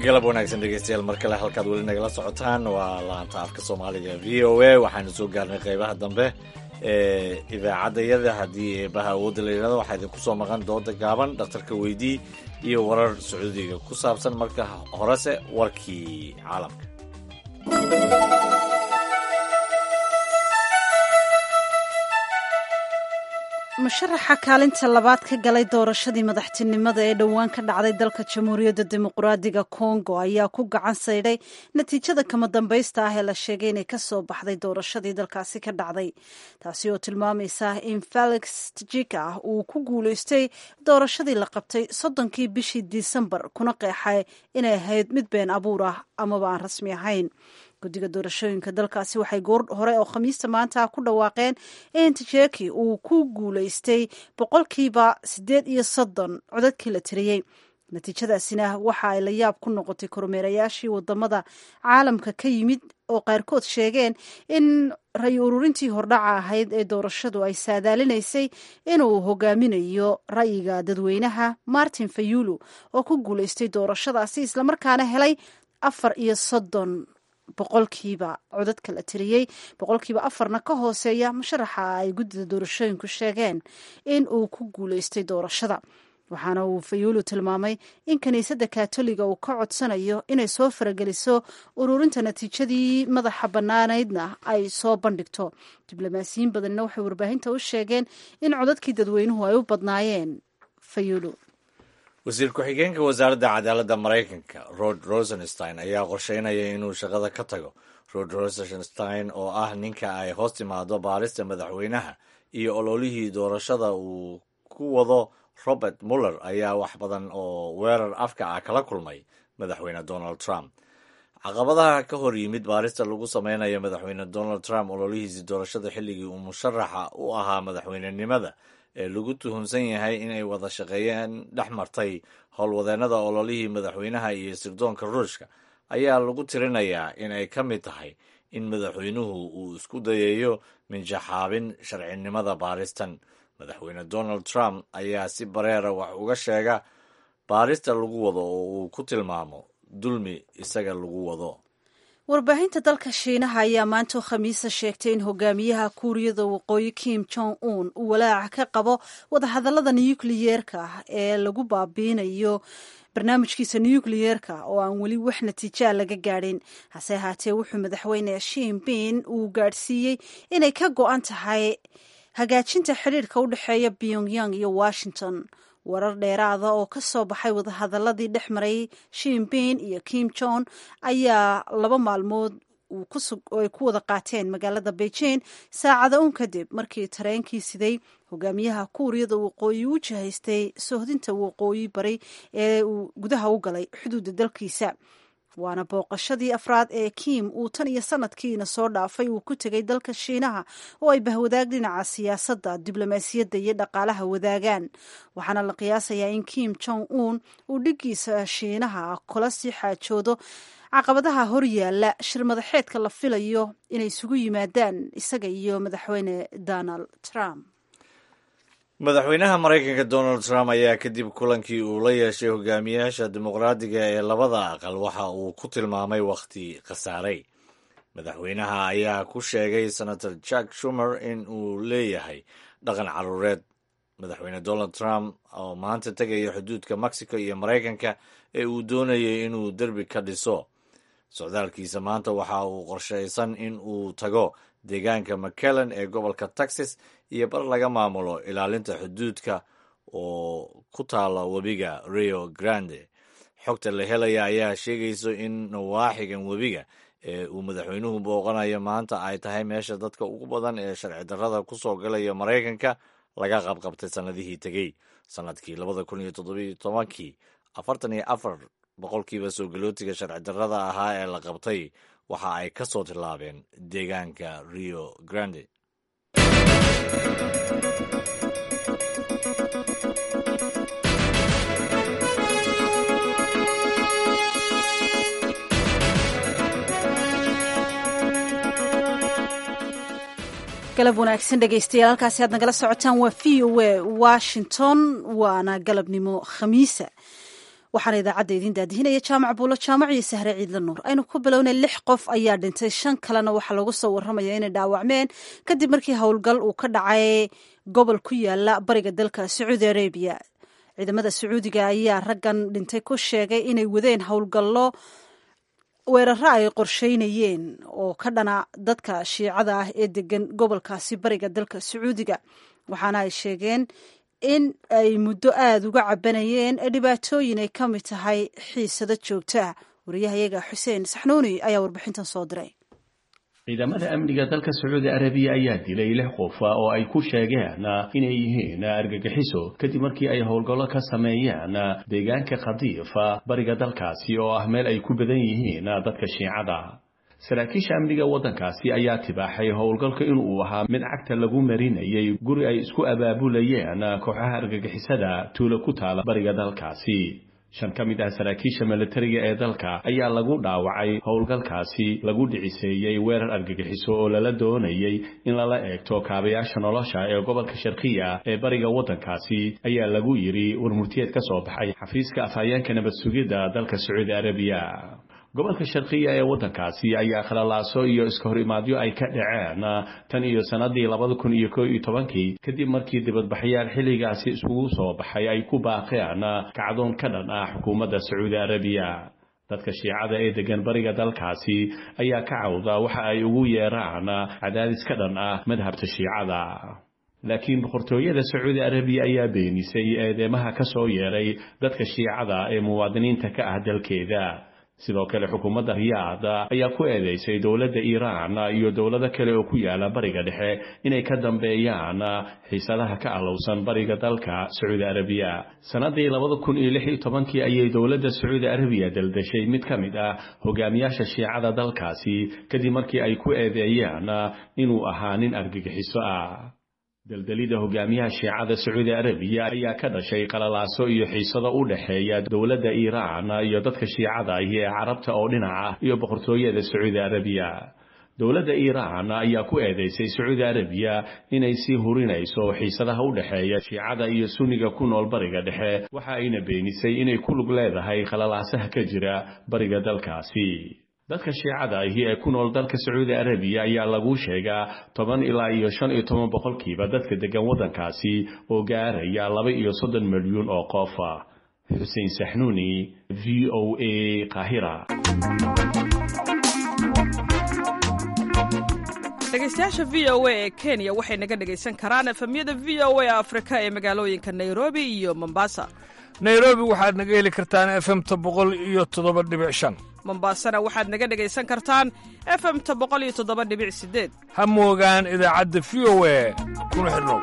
galab wanaagsan dhegeystayaal mar kale halkaad weli nagala socotaan waa laanta afka soomaaliga v o a waxaanu soo gaarnay qeybaha dambe ee idaacaddayada haddii eebaha awoodda la yidhahdo waxaa idinku soo maqan dooda gaaban dhakhtarka weydii iyo warar sacuudiga ku saabsan marka horese warkii caalamka musharaxa kaalinta labaad ka galay doorashadii madaxtinimada ee dhowaan ka dhacday dalka jamhuuriyadda dimuqraadiga kongo ayaa ku gacan saydhay natiijada kama dambaysta ah ee la sheegay inay kasoo baxday doorashadii dalkaasi ka dhacday taasi oo tilmaamaysa in felix tjika uu ku guuleystay doorashadii la qabtay soddonkii bishii disembar kuna qeexay inay ahayd mid been abuur ah amaba aan rasmi ahayn guddiga doorashooyinka dalkaasi waxay goor hore oo khamiista maanta ku dhawaaqeen in tjeki uu ku guuleystay boqolkiiba siddeed iyo soddon codadkii la tiriyey natiijadaasina waxa ay la yaab ku noqotay kormeerayaashii wadamada caalamka ka yimid oo qaarkood sheegeen in ray ururintii hordhaca ahayd ee doorashadu ay saadaalinaysay inuu hogaaminayo ra'yiga dadweynaha martin fayulu oo ku guuleystay doorashadaasi islamarkaana helay afar iyo soddon boqolkiiba codadka la tiriyey boqolkiiba afarna ka hooseeya musharaxa ay guddida doorashooyinku sheegeen in uu ku guuleystay doorashada waxaana uu fayuulu tilmaamay in kiniisadda katoliga uu ka codsanayo inay soo farageliso ururinta natiijadii madaxa bannaanaydna ay soo bandhigto diblomaasiyiin badanina waxay warbaahinta u sheegeen in codadkii dadweynuhu ay u badnaayeen fayuulu wasiir ku-xigeenka wasaaradda cadaaladda maraykanka rod rosenstein ayaa qorsheynaya inuu shaqada ka tago rod rosenstein oo ah ninka ay hoos timaado baarista madaxweynaha iyo ololihii doorashada uu ku wado robert muller ayaa wax badan oo weerar afka ah kala kulmay madaxweyne donald trump caqabadaha ka hor yimid baarista lagu sameynayo madaxweyne donald trump ololihiisii doorashada xilligii uu musharaxa u ahaa madaxweynenimada ee lagu tuhunsan yahay inay wada shaqeeyeen dhex martay howlwadeennada ololihii madaxweynaha iyo sirdoonka ruushka ayaa lagu tirinayaa in ay ka mid tahay in madaxweynuhu uu isku dayayo minjaxaabin sharcinimada baaristan madaxweyne donald trump ayaa si bareera wax uga sheega baarista lagu wado oo uu ku tilmaamo dulmi isaga lagu wado warbaahinta dalka shiinaha ayaa maanta khamiisa sheegtay in hogaamiyaha kuuriyada waqooyi kim jong un uu walaaca ka qabo wadahadallada nukliyeerka ee lagu baabiinayo barnaamijkiisa nukliyeerka oo aan weli wax natiijaa laga gaadhin hase ahaatee wuxuu madaxweyne shiinbin uu gaadhsiiyey inay ka go-an tahay hagaajinta xidhiirka u dhexeeya pyongyang iyo washington warar dheeraada oo ka soo baxay wadahadaladii dhex maray shiinbin iyo kim jon ayaa laba maalmood ay ku wada qaateen magaalada beijing saacada un kadib markii tareenkii siday hogaamiyaha kuuriyada waqooyi u jihaystay sohdinta waqooyi bari ee uu gudaha u galay xuduudda dalkiisa waana booqashadii afraad ee kim uu tan iyo sanadkiina soo dhaafay uu ku tegay dalka shiinaha oo ay bahwadaag dhinaca siyaasadda diblomaasiyadda iyo dhaqaalaha wadaagaan waxaana la qiyaasayaa in kim jong un uu dhigiisa shiinaha kula sii xaajoodo caqabadaha horyaala shir madaxeedka la filayo inay isugu yimaadaan isaga iyo madaxweyne donald trump madaxweynaha maraykanka donald trump ayaa kadib kulankii uu la yeeshay hogaamiyaasha dimuqraadiga ee labada aqal waxa uu ku tilmaamay wakhti khasaaray madaxweynaha ayaa ku sheegay senator jack shumer in uu leeyahay dhaqan caruureed madaxweyne donald trump oo maanta tegaya xuduudka mexico iyo maraykanka ee uu doonayay inuu derbi ka dhiso socdaalkiisa maanta waxa uu qorshaysan in uu tago deegaanka mcallen ee gobolka texas iyo bar laga maamulo ilaalinta xuduudka oo ku taala webiga rio grande xogta la helaya ayaa sheegayso in nawaaxigan webiga ee uu madaxweynuhu booqanayo maanta ay tahay meesha dadka ugu badan ee sharci darrada ku soo galaya maraykanka laga qabqabtay sannadihii tegey sannadkii labada kun iyo toddobiyo tobankii afartan iyo afar boqolkiiba soo galootiga sharci darrada ahaa ee la qabtay waxa ay ka soo tillaabeen deegaanka rio grande galab wanaagsan dhegaystayaal halkaasi aad nagala socotaan waa v o a washington waana galabnimo khamiisa waxaana idaacadda idiin daadihinaya jaamac buulo jaamac iyo sahre ciidla nuur aynu ku bilownay lix qof ayaa dhintay shan kalena waxaa lagu soo warramaya inay dhaawacmeen kadib markii howlgal uu ka dhacay gobol ku yaala bariga dalka sacuudi arabiya ciidamada sacuudiga ayaa raggan dhintay ku sheegay inay wadeen howlgallo weeraro ay qorsheynayeen oo ka dhana dadka shiicada ah ee degan gobolkaasi bariga dalka sacuudiga waxaana ay sheegeen in ay muddo aada uga cabanayeen dhibaatooyin ay ka mid tahay xiisado joogto ah wariyahayaga xuseen saxnuuni ayaa warbixintan soo diray ciidamada amniga dalka sacuudi arabiya ayaa dilay lix qof oo ay ku sheegeen inay yihiin argagixiso kadib markii ay howlgallo ka sameeyeen deegaanka khadiifa bariga dalkaasi oo ah meel ay ku badan yihiin dadka shiicada saraakiisha amniga waddankaasi ayaa tibaaxay howlgalka inuu ahaa mid cagta lagu marinayay guri ay isku abaabulayeen kooxaha argagixisada tuulo ku taala bariga dalkaasi shan ka mid ah saraakiisha milatariga ee dalka ayaa lagu dhaawacay howlgalkaasi lagu dhiciseeyey weerar argagixiso oo lala doonayay in lala eegto kaabayaasha nolosha ee gobolka sharkiya ee bariga waddankaasi ayaa lagu yidhi warmurtiyeed ka soo baxay xafiiska afhayeenka nabad sugidda dalka sacuudi arabiya gobolka sharkiya ee waddankaasi ayaa khalalaaso iyo iska hor imaadyo ay ka dhaceen tan iyo sannadii labada kun iyo koo iyo tobankii kadib markii dibadbaxyaal xilligaasi iskugu soo baxay ay ku baaqeen kacdoon ka dhan ah xukuumadda sacuudi arabiya dadka shiicada ee degan bariga dalkaasi ayaa ka cawda waxa ay ugu yeeraan cadaadis ka dhan ah madhabta shiicada laakiin boqortooyada sacuudi arabiya ayaa beenisay eedeemaha ka soo yeeray dadka shiicada ee muwaadiniinta ka ah dalkeeda sidoo kale xukuumadda riyaad ayaa ku eedeysay dowladda iiraan iyo dowlado kale oo ku yaala bariga dhexe inay ka dambeeyaan xiisadaha ka alowsan bariga dalka sacuudi arabiya sannadii labada kun iyo lix iyo tobankii ayay dowladda sacuudi arabiya daldashay mid ka mid ah hogaamiyaasha shiicada dalkaasi kadib markii ay ku eedeeyaan inuu ahaa nin argagixiso ah daldalida hogaamiyaha shiicada sacuudi arabiya ayaa ka dhashay qalalaaso iyo xiisado u dhexeeya dowladda iiraan iyo dadka shiicada ahi ee carabta oo dhinaca iyo boqortooyada sacuudi arabiya dowladda iiraan ayaa ku eedeysay sacuudi arabiya inay sii hurinayso xiisadaha u dhexeeya shiicada iyo sunniga ku nool bariga dhexe waxa ayna beenisay inay ku lug leedahay qalalaasaha ka jira bariga dalkaasi dadka shiicada ahi ee ku nool dalka sacuudi arabiya ayaa lagu sheegaa toban ilaa iyo shan iyo toban boqolkiiba dadka degan waddankaasi oo gaaraya laba iyo soddon milyuun oo qof xuseen saxnuuni v o a qaahira dhegeystayaasha v o a ee kenya waxay naga dhegaysan karaan efemyada v o a afrika ee magaalooyinka nairobi iyo mombasa nairobi waxaad naga heli kartaan efemta boqol iyo toddoba dhibic shan mombasana waxaad naga dhegaysan kartaan efemta boqol iyo toddoba dhibic sideed ha moogaan idaacadda v o a kuna xidhnow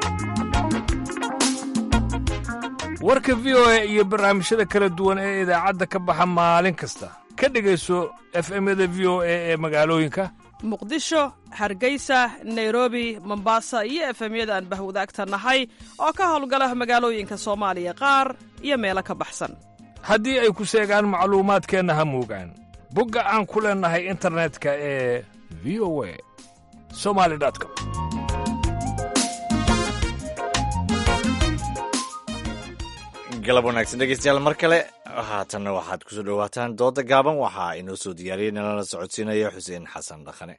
warka v o a iyo barnaamijyada kala duwan ee idaacadda ka baxa maalin kasta ka dhegayso efemyada v o a ee magaalooyinka muqdisho hargeysa nairobi mombasa iyo efemyada aan bahwadaagta nahay oo ka howlgala magaalooyinka soomaaliya qaar iyo meelo ka baxsan haddii ay ku seegaan macluumaadkeenna ha moogaan bogga aan ku leennahay internetka ee v o a somali com galab wanaagsan dhegeystayaal mar kale haatanna waxaad kusoo dhowaataan dooda gaaban waxaa inoo soo diyaariyey nalana socodsiinaya xuseen xasan dhaqane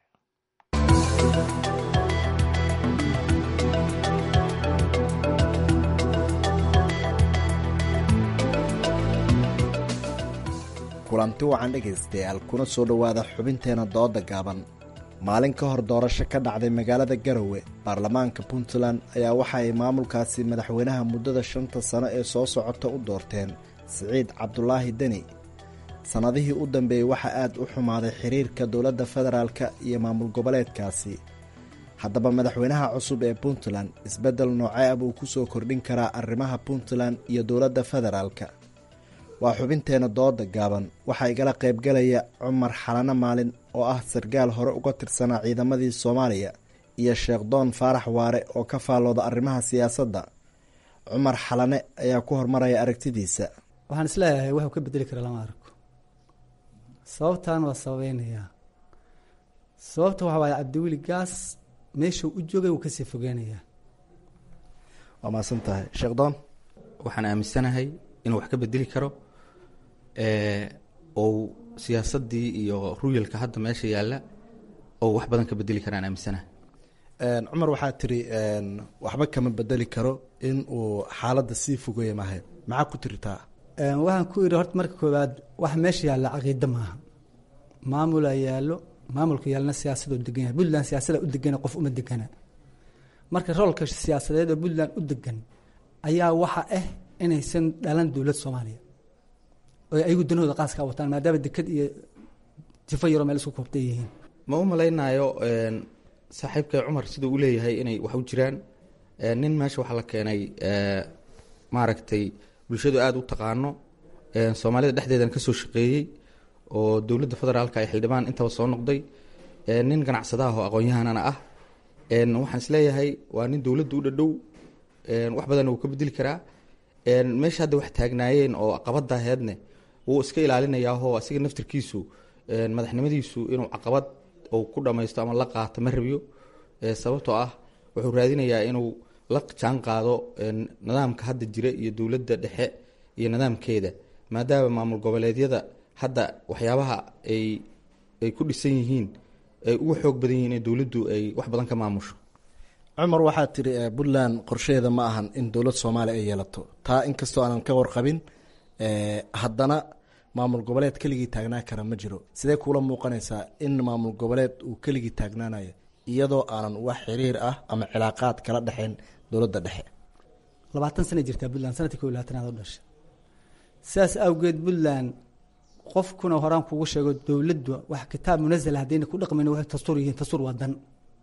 kulanti wacan dhegaystayaal kuna soo dhowaada xubinteena dooda gaaban maalin ka hor doorasho ka dhacday magaalada garowe baarlamaanka puntland ayaa waxa ay maamulkaasi madaxweynaha muddada shanta sano ee soo socota u doorteen siciid cabdulaahi deni sannadihii u dambeeyey waxaa aad u xumaaday xiriirka dowladda federaalka iyo maamul goboleedkaasi haddaba madaxweynaha cusub ee puntland isbeddel noocee ah buu ku soo kordhin karaa arrimaha puntland iyo dowladda federaalka waa xubinteena dooda gaaban waxaa igala qaybgalaya cumar xalano maalin oo ah sarkaal hore uga tirsanaa ciidamadii soomaaliya iyo sheekh doon faarax waare oo ka faallooda arrimaha siyaasadda cumar xalane ayaa ku hormaraya aragtidiisa waxaan isleeyahay waxuu ka bedeli kara lama arko sababtan waa sababeynayaa sababta waxa waaye cabdiweli gaas meeshuu u joogay wuu kasii fogeynayaa waa mahadsan tahay sheekh doon waxaan aaminsanahay inuu wax ka bedeli karo ou siyaasadii iyo ruyalka hadda meesha yaalla oo wax badan ka bedeli karaan aaminsanaha cumar waxaa tiri waxba kama bedeli karo in uu xaaladda sii fogeeya mahay maxaa ku tiritaa waxaan ku idhi horta marka koowaad wax meesha yaalla caqiida maaha maamulaa yaallo maamulka yaallana siyaasadoo degan yahay puntland siyaasada u degana qof uma degana marka roolka siyaasadeed oo puntland u degan ayaa waxa ah inaysan dhalan dowlad soomaaliya oo ayagu danahooda qaas kaa wataan maadaama deked iyo tifo yaroo meel isku koobtay yihiin ma u malaynayo saaxiibkay cumar siduu u leeyahay inay wax u jiraan nin meesha waxaa la keenay maaragtay bulshadu aada u taqaano soomaalida dhexdeedana kasoo shaqeeyey oo dowladda federaalka ay xildhibaan intaba soo noqday nin ganacsadaha oo aqoon-yahanana ah waxaan isleeyahay waa nin dowladda u dhadhow wax badanna wuu ka bedeli karaa meesha hadda wax taagnaayeen oo caqabada aheedne wuu iska ilaalinayaahoo asiga naftirkiisu madaxnimadiisu inuu caqabad uu ku dhamaysto ama la qaato ma rabiyo sababtoo ah wuxuu raadinayaa inuu la jaan qaado nidaamka hadda jira iyo dowladda dhexe iyo nidaamkeeda maadaama maamul goboleedyada hadda waxyaabaha ay ay ku dhisan yihiin ay ugu xoog badan yihiin in dowladdu ay wax badan ka maamusho cumar waxaa tiri puntland qorsheheeda ma ahan in dowlad soomaaliya ay yeelato taa inkastoo aanan ka warqabin haddana maamul goboleed keligii taagnaan kara ma jiro sidee kuula muuqanaysaa in maamul goboleed uu keligii taagnaanayo iyadoo aanan wax xiriir ah ama cilaaqaad kala dhexeyn dowladda dhexe labaatan sana jirtaa puntland sanadkii ko labaatanaad oo dhasha sidaas awgeed puntland qofkuna horaan kugu sheego dowladdu wax kitaab munazala haddayna ku dhaqmayn waxay dastuur yihiin dastuur waa dan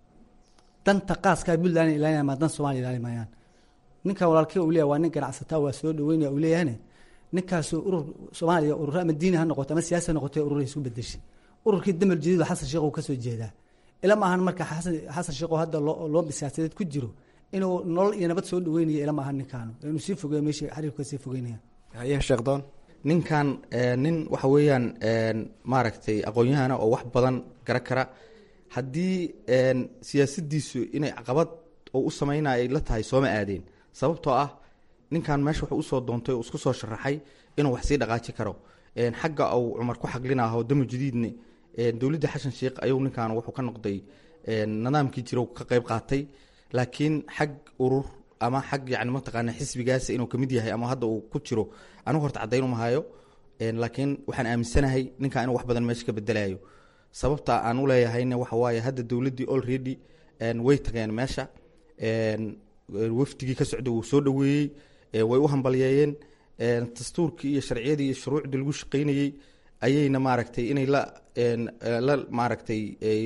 danta qaaskaa puntland ilaalinaya maa dan soomaliya ilaali maayaan ninkan walaalkii uu leeyahay waa nin ganacsataa waa soo dhaweynaya uu leeyahane ninkaas urur soomaaliya ururo ama diini ha noqoto ama siyaasi ha noqoto urur isu bedeshay ururkii damal jadiid xasan sheekh uu kasoo jeedaa ilama ahan marka xasan xasan sheekh oo hadda loo loo siyaasadeed ku jiro inuu nolol iyo nabad soo dhaweynayo ilama ahan ninkaanu inuu sii fogeeyo meeshii xiriirka sii fogeynaya haye sheekdoon ninkan nin waxa weeyaan maaragtay aqoon-yahana oo wax badan gara kara haddii siyaasadiisu inay caqabad oo u sameynaya ay la tahay sooma aadeen sababtoo ah ninkan meesha wuxuu usoo doontay oo isku soo sharaxay inuu wax sii dhaqaaji karo xagga uu cumar ku xaglinaho damo jadiidne dowladda xashan sheekh ayuu ninkan wuxuu ka noqday nidaamkii jira ka qeyb qaatay laakiin xag urur ama xag yani mataqaana xisbigaas inuu kamid yahay ama hadda uu ku jiro anigu horta caddayn umahayo laakiin waxaan aaminsanahay ninkan inuu wax badan meesha ka bedelayo sababta aan u leeyahayna waxa waaye hadda dowladdii already way tageen meesha wafdigii ka socda wuu soo dhoweeyey way u hambalyeeyeen dastuurkii iyo sharciyadii iyo shuruucdii lagu shaqaynayey ayayna maaragtay inay la la maaragtay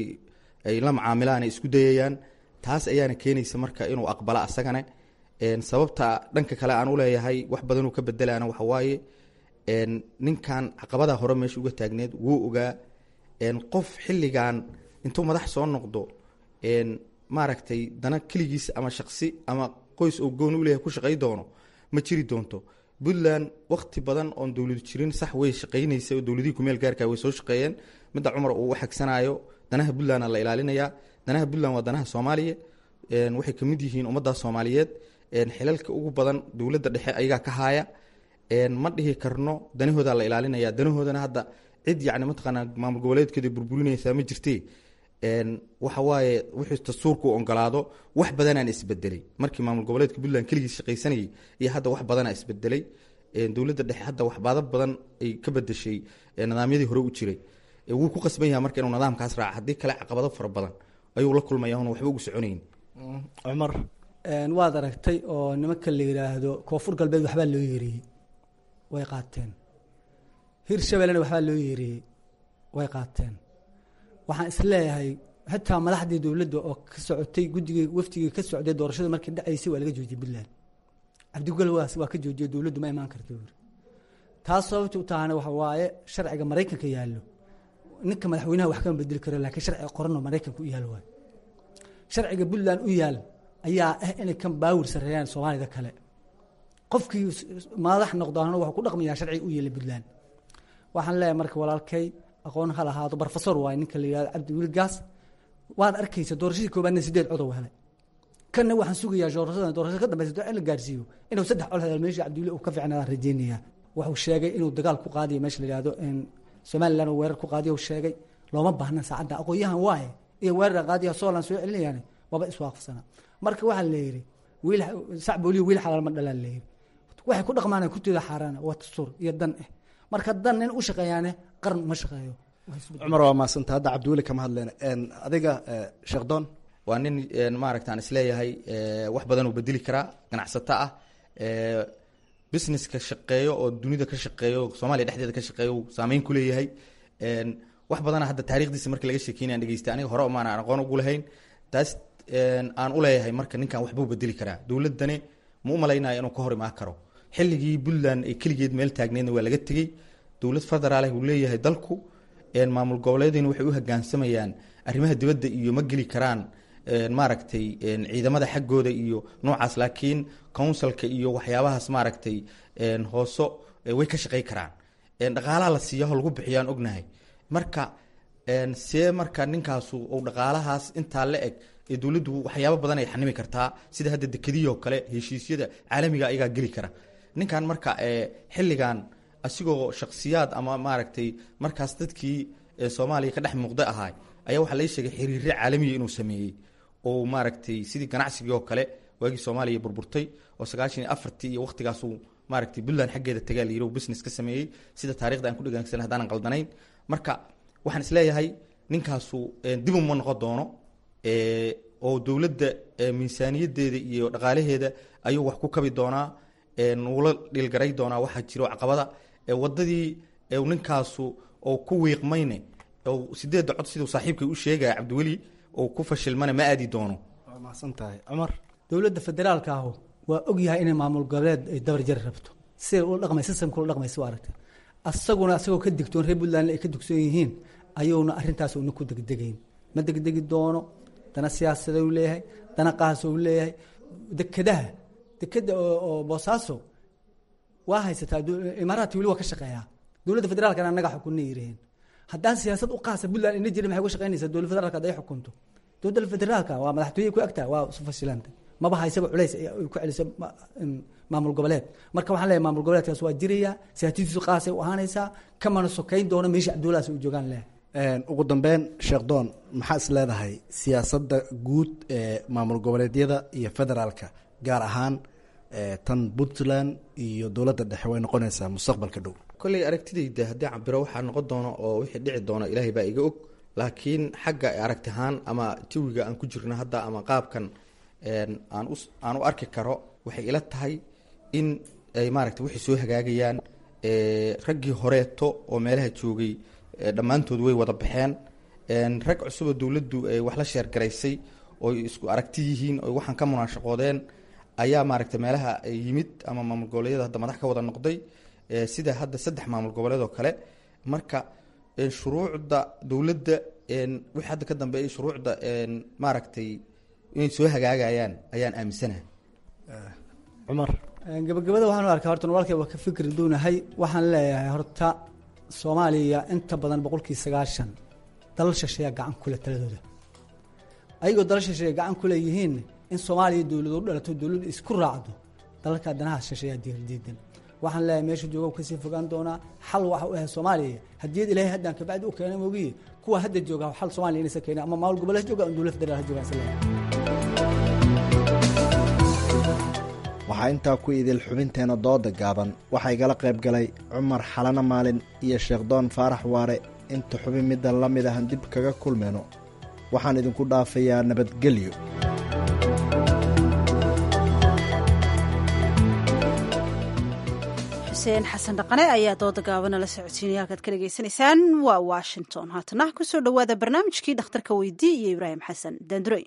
ay la macaamilaan ay isku dayayaan taas ayaana keenaysa marka inuu aqbala asagane sababta dhanka kale aan uleeyahay wax badanuu ka bedelaana waxa waaye ninkan caqabada hore meesha uga taagneed wuu ogaa qof xilligan intuu madax soo noqdo maaragtay dana keligiis ama shaqsi ama qoys oo gooni uleeyahay ku shaqay doono ma jiri doonto puntland wakti badan oon dowladu jirin sax way shaqaynaysa oo dowladihii kumeel gaarka way soo shaqeeyeen midda cumar uu u xagsanayo danaha puntlandna la ilaalinayaa danaha puntland waa danaha soomaaliya waxay kamid yihiin ummadda soomaaliyeed xilalka ugu badan dowladda dhexe ayagaa ka haaya ma dhihi karno danahooda la ilaalinaya danahoodana hadda cid yani mataqaanaa maamul goboleedkeeda burburinaysaa ma jirte waxa waaye wuxuu dastuurku ogolaado wax badanaan isbedelay markii maamul goboleedka puntland keligiis shaqaysanayay iyo hadda wax badana isbedelay dowladda dhexe hadda waxbaado badan ay ka bedeshay nidaamyadii hore u jiray wuu ku qasban yaha marka inuu nidaamkaas raaca haddii kale caqabado fara badan ayuu la kulmaya un waxba ugu soconayn cumar waad aragtay oo nimanka la yidhaahdo koonfur galbeed waxbaa loo yeeriyey way qaateen hirshabellena waxbaa loo yeeriyey way qaateen waxaan isleeyahay xitaa madaxdii dowladda oo ka socotay guddigii wafdigii ka socday doorashada markii dhacaysay waa laga joojiyey puntland cabdigolwaas waa ka joojiyey dowladdu ma imaan karta buuri taas sababta u tahana waxa waaye sharciga maraykanka yaallo ninka madaxweynaha wax kama bedeli karo laakiin sharciga qoranoo maraykanka u yaal waayo sharciga puntland u yaal ayaa ah inay kan baawir sareeyaan soomaalida kale qofkii madax noqdaana wuxuu ku dhaqmayaa sharciga u yeelay puntland waxaan leeyahay marka walaalkay aqoon ha lahaado barofesor waaye ninka la yihahdo cabdi wilgaas waad arkaysa doorashadii koobaadna sideed codow helay kanna waxaan sugayaa doorashada doorashada ka dambeysa in la gaarsiiyo inuu saddex cod helo meesha cabdiwili uu ka fiicnaadaan rajeynayaa wuxuu sheegay inuu dagaal ku qaadiyo meesha la yihahdo somalilan uu weerar ku qaadiyo sheegay looma baahna saacadda aqoon-yahan waaye iyo weerar qaadiya soolan soo celinayaan waba iswaafaqsana marka waxaa la yidhi wiil sacbooliyo wiil xalaal ma dhalaan la yidhi waxay ku dhaqmaan kutooda xaaraana waa dastuur iyo dan ah marka dan nin u shaqeeyaane qaran uma shaqeeyo cumar waa maasanta hadda cabdiweli kama hadleen adiga sheekh doon waa nin maaragta aan isleeyahay wax badan uu bedeli karaa ganacsato ah businesska shaqeeyo oo dunida ka shaqeeyo soomaaliya dhexdeeda ka shaqeeyo uu saameyn ku leeyahay wax badana hadda taarikhdiisa markii laga sheekeynaya dhegeystay aniga hore maan aan aqoon ugu lahayn taas aan u leeyahay marka ninkan waxbuu bedeli karaa dowladani ma u malaynaya inuu ka hor imaan karo xilligii puntland ay keligeed meel taagneedna waa laga tegey dowlad federaal uu leeyahay dalku maamul goboleediina waxay u hogaansamayaan arrimaha dibadda iyo ma geli karaan maaragtay ciidamada xaggooda iyo noocaas laakiin counsilka iyo waxyaabahaas maaragtay hooso way ka shaqey karaan dhaqaalaha la siiyaho lagu bixiyaan ognahay marka see marka ninkaasu uu dhaqaalahaas intaa la eg ee dowladdu waxyaabo badan ay xanimi kartaa sida hadda dekadiyoo kale heshiisyada caalamiga ayagaa geli kara ninkan marka xilligan asigoo shaksiyaad ama maaragtay markaas dadkii soomaaliya ka dhex muuqda ahaay ayaa waxaa lai sheegay xiriirre caalamiya inuu sameeyey oo maaragtay sidii ganacsigii oo kale waagii soomaaliya burburtay oo sagaashan iyo afartii iyo waqtigaasuu maaragtay puntland xaggeeda tagaa la yiri business ka sameeyey sida taarikhda aan ku dhegeensan haddaanan qaldanayn marka waxaan isleeyahay ninkaasu dib uma noqon doono oo dowladda miisaaniyadeeda iyo dhaqaalaheeda ayuu wax ku kabi doonaa nuula dhilgaray doonaa waxaa jiro caqabada wadadii ninkaasu oo ku wiiqmayne sideedda cod siduu saaxiibkay u sheegaya cabdiweli oo ku fashilmana ma aadi doono waa mahadsan tahay cumar dowladda federaalka ahu waa ogyahay inay maamul goboleed ay dabar jari rabto siday ula dhaqmay systemka ula dhaqmaysa waa aragtay asaguna asagoo ka digtoon reer puntland ay ka digsoon yihiin ayuuna arrintaas una ku degdegayn ma degdegi doono dana siyaasada u leeyahay dana qaasa u leeyahay dekadaha dekeda oo boosaaso waa haysataa imaaraadka weli waa ka shaqeeyaa dowladda federaalkana annaga xukunna yiraheen haddaan siyaasad u qaasa puntland ina jirin maxay uga shaqeynaysaa dowladda federaalka hadday xukunto dowladda federaalka waa madaxtooye ku agtaa waa isu fashilanta maba haysaba culays ay ku celisa maamul goboleed marka waxaan leeyahay maamul goboleedkaas waa jiraya siyaasadiisu qaasay u ahaanaysaa kamana sokeyn doono meesha cabdullahaas u joogaan leh ugu dambeyn sheekh doon maxaa is leedahay siyaasadda guud ee maamul goboleedyada iyo federaalka gaar ahaan tan puntland iyo dowladda dhexe way noqonaysaa mustaqbalka dhow kolley aragtidayda haddii cabiro waxaa noqon doono oo wixii dhici doono ilaahay baa iga og laakiin xagga aragti ahaan ama jawiga aan ku jirno hadda ama qaabkan aan u aan u arki karo waxay ila tahay in ay maaragtay waxay soo hagaagayaan raggii horeeto oo meelaha joogay dhammaantood way wada baxeen rag cusuboo dowladdu ay wax la sheergaraysay ooy isku aragti yihiin oy waxaan ka munaashaqoodeen ayaa maaragtay meelaha yimid ama maamul goboleedyada hadda madax ka wada noqday sida hadda saddex maamul goboleed oo kale marka shuruucda dowladda wixii hadda ka dambeeyay shuruucda maaragtay inay soo hagaagayaan ayaan aaminsanahay cumar gabagabada waxaan u arkaa horta walaalkay waa ka fikri duunahay waxaan leeyahay horta soomaaliya inta badan boqolkii sagaashan dalal shisheeya gacan kule taladooda ayagoo dalal shisheeya gacan kule yihiin in soomaaliya dowlado u dhalato dowladdu isku raacdo dalalka danaha shisheeya diirdiidan waxaan leeyahay meesha jooga kasii fogaan doonaa xal waxa u ahay soomaaliya hadiyad ilaahay haddaan kabacdi u keenay mogiye kuwa hadda jooga xal soomaaliya inaysa keenin ama maamul goboleed jooga ama dowlad federaal ha joogaan isleeyahay waxaa intaa ku idil xubinteena dooda gaaban waxaa igala qayb galay cumar xalano maalin iyo sheekhdoon faarax waare inta xubin midda la mid ahan dib kaga kulmayno waxaan idinku dhaafayaa nabadgelyo xuseen xasan dhaqane ayaa dooda gaabana la socodsiinaya halkaad ka dhegaysanaysaan waa washington haatana kusoo dhowaada barnaamijkii dhakhtarka weydii iyo ibraahim xasan daanduray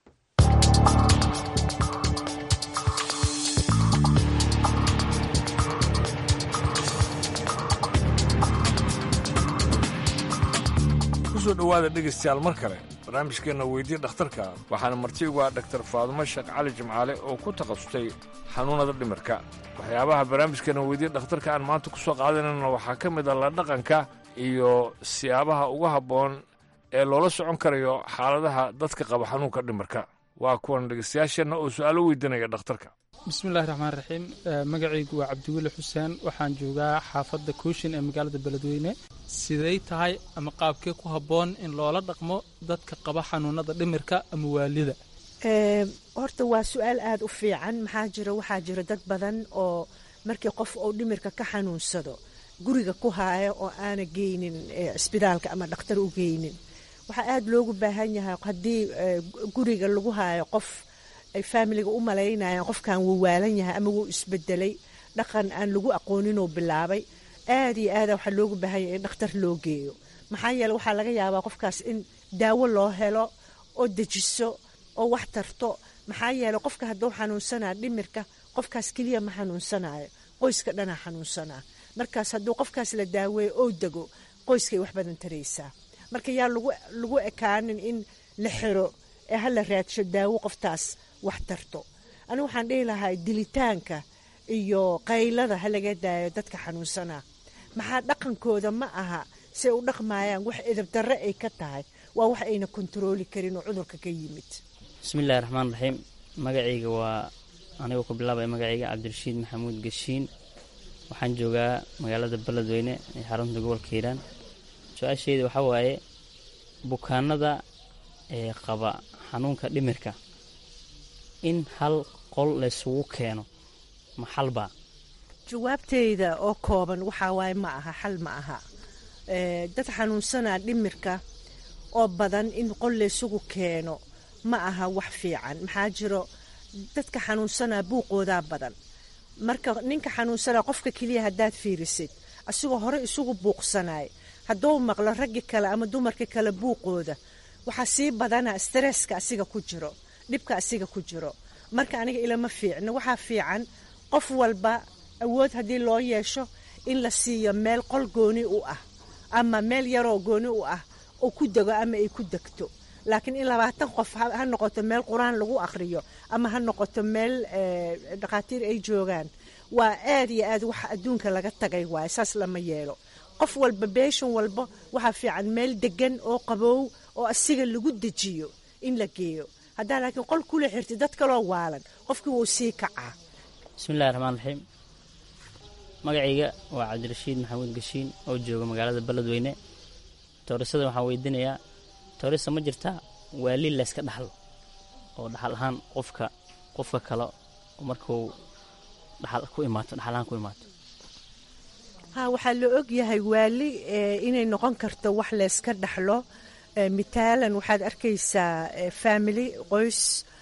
kusoo dhowaada dhegaystayaal mar kale barnaamijkeenna weydii dhakhtarka waxaana marti ugu ah dhaktar faadumo sheekh cali jimcaale oo ku takhasustay xanuunnada dhimirka waxyaabaha barnaamijkeenna weydii dhakhtarka aan maanta ku soo qaadanayna waxaa ka mid ah la dhaqanka iyo siyaabaha ugu habboon ee loola socon karayo xaaladaha dadka qaba xanuunka dhimirka waa kuwan dhegeystayaasheenna oo su-aalo weydiinaya dhakhtarka bismillahi raxmaan raxiim magacaygu waa cabdiweli xuseen waxaan joogaa xaafadda kooshin ee magaalada beledweyne siday tahay ama qaabkee ku habboon in loola dhaqmo dadka qaba xanuunada dhimirka ama waalida horta waa su-aal aada u fiican maxaa jira waxaa jira dad badan oo markii qof uu dhimirka ka xanuunsado guriga ku haaya oo aana geynin cisbitaalka ama dhakhtar u geynin waxaa aada loogu baahan yahay haddii guriga lagu haayo qof ay faamiliga u malaynayaan qofkan wuu waalan yahay ama wuu isbedelay dhaqan aan lagu aqooninoo bilaabay aada iyo aada waxaa loogu baahan yahay in dhakhtar loo geeyo maxaa yeele waxaa laga yaabaa qofkaas in daawo loo helo oo dejiso oo wax tarto maxaa yeele qofka hadduu xanuunsanaa dhimirka qofkaas keliya ma xanuunsanayo qoyska dhanaa xanuunsanaa markaas hadduu qofkaas la daaweeyo oo dego qoyskay wax badan taraysaa marka yaa lagu ekaanin in la xiro ee hala raadsho daawo qoftaas wax tarto anigu waxaan dhihi lahaa dilitaanka iyo qaylada ha laga daayo dadka xanuunsanaa maxaa dhaqankooda ma aha say u dhaqmaayaan wax edabdarre ay ka tahay waa wax ayna kontarooli karin oo cudurka ka yimid bismillahi raxmaan raxiim magacayga waa anigoo ku bilaabaya magacayga cabdirashiid maxamuud gashiin waxaan joogaa magaalada beledweyne ee xarunta gobolka hiiraan su-aasheyda waxaa waaye bukaanada ee qaba xanuunka dhimirka in hal qol laysugu keeno ma xalbaa jawaabteyda oo kooban waxaa waaye ma aha xal ma aha dad xanuunsanaa dhimirka oo badan in qol laysugu keeno ma aha wax fiican maxaa jiro dadka xanuunsanaa buuqoodaa badan marka ninka xanuunsanaa qofka keliya haddaad fiirisid asigoo hore isugu buuqsanay hadduu maqlo raggi kale ama dumarka kale buuqooda waxaa sii badana stresska asiga ku jiro dhibka asiga ku jiro marka aniga ilama fiicno waxaa fiican qof walba awood haddii loo yeesho in la siiyo meel qol gooni u ah ama meel yaroo gooni u ah oo ku dego ama ay ku degto laakiin in labaatan qof ha noqoto meel qur-aan lagu akhriyo ama ha noqoto meel dhakhaatiir ay joogaan waa aad iyo aad wax adduunka laga tagay waaye saas lama yeelo qof walba beeshan walba waxaa fiican meel degan oo qabow oo asiga lagu dejiyo in la geeyo haddaa laakiin qol kula xirti dad kaloo waalan qofkii wuu sii kacaa bismillahi raxmaan raxiim magacayga waa cabdirashiid maxamuud gashiin oo jooga magaalada beledweyne toorisada waxaan weydiinayaa toorisa ma jirtaa waali layska dhaxlo oo dhaxal ahaan qofka qofka kale markuu dhaxal ku imaato dhaxal ahaan ku imaato ha waxaa la og yahay waali inay noqon karto wax layska dhaxlo mitaalan waxaad arkaysaa family qoys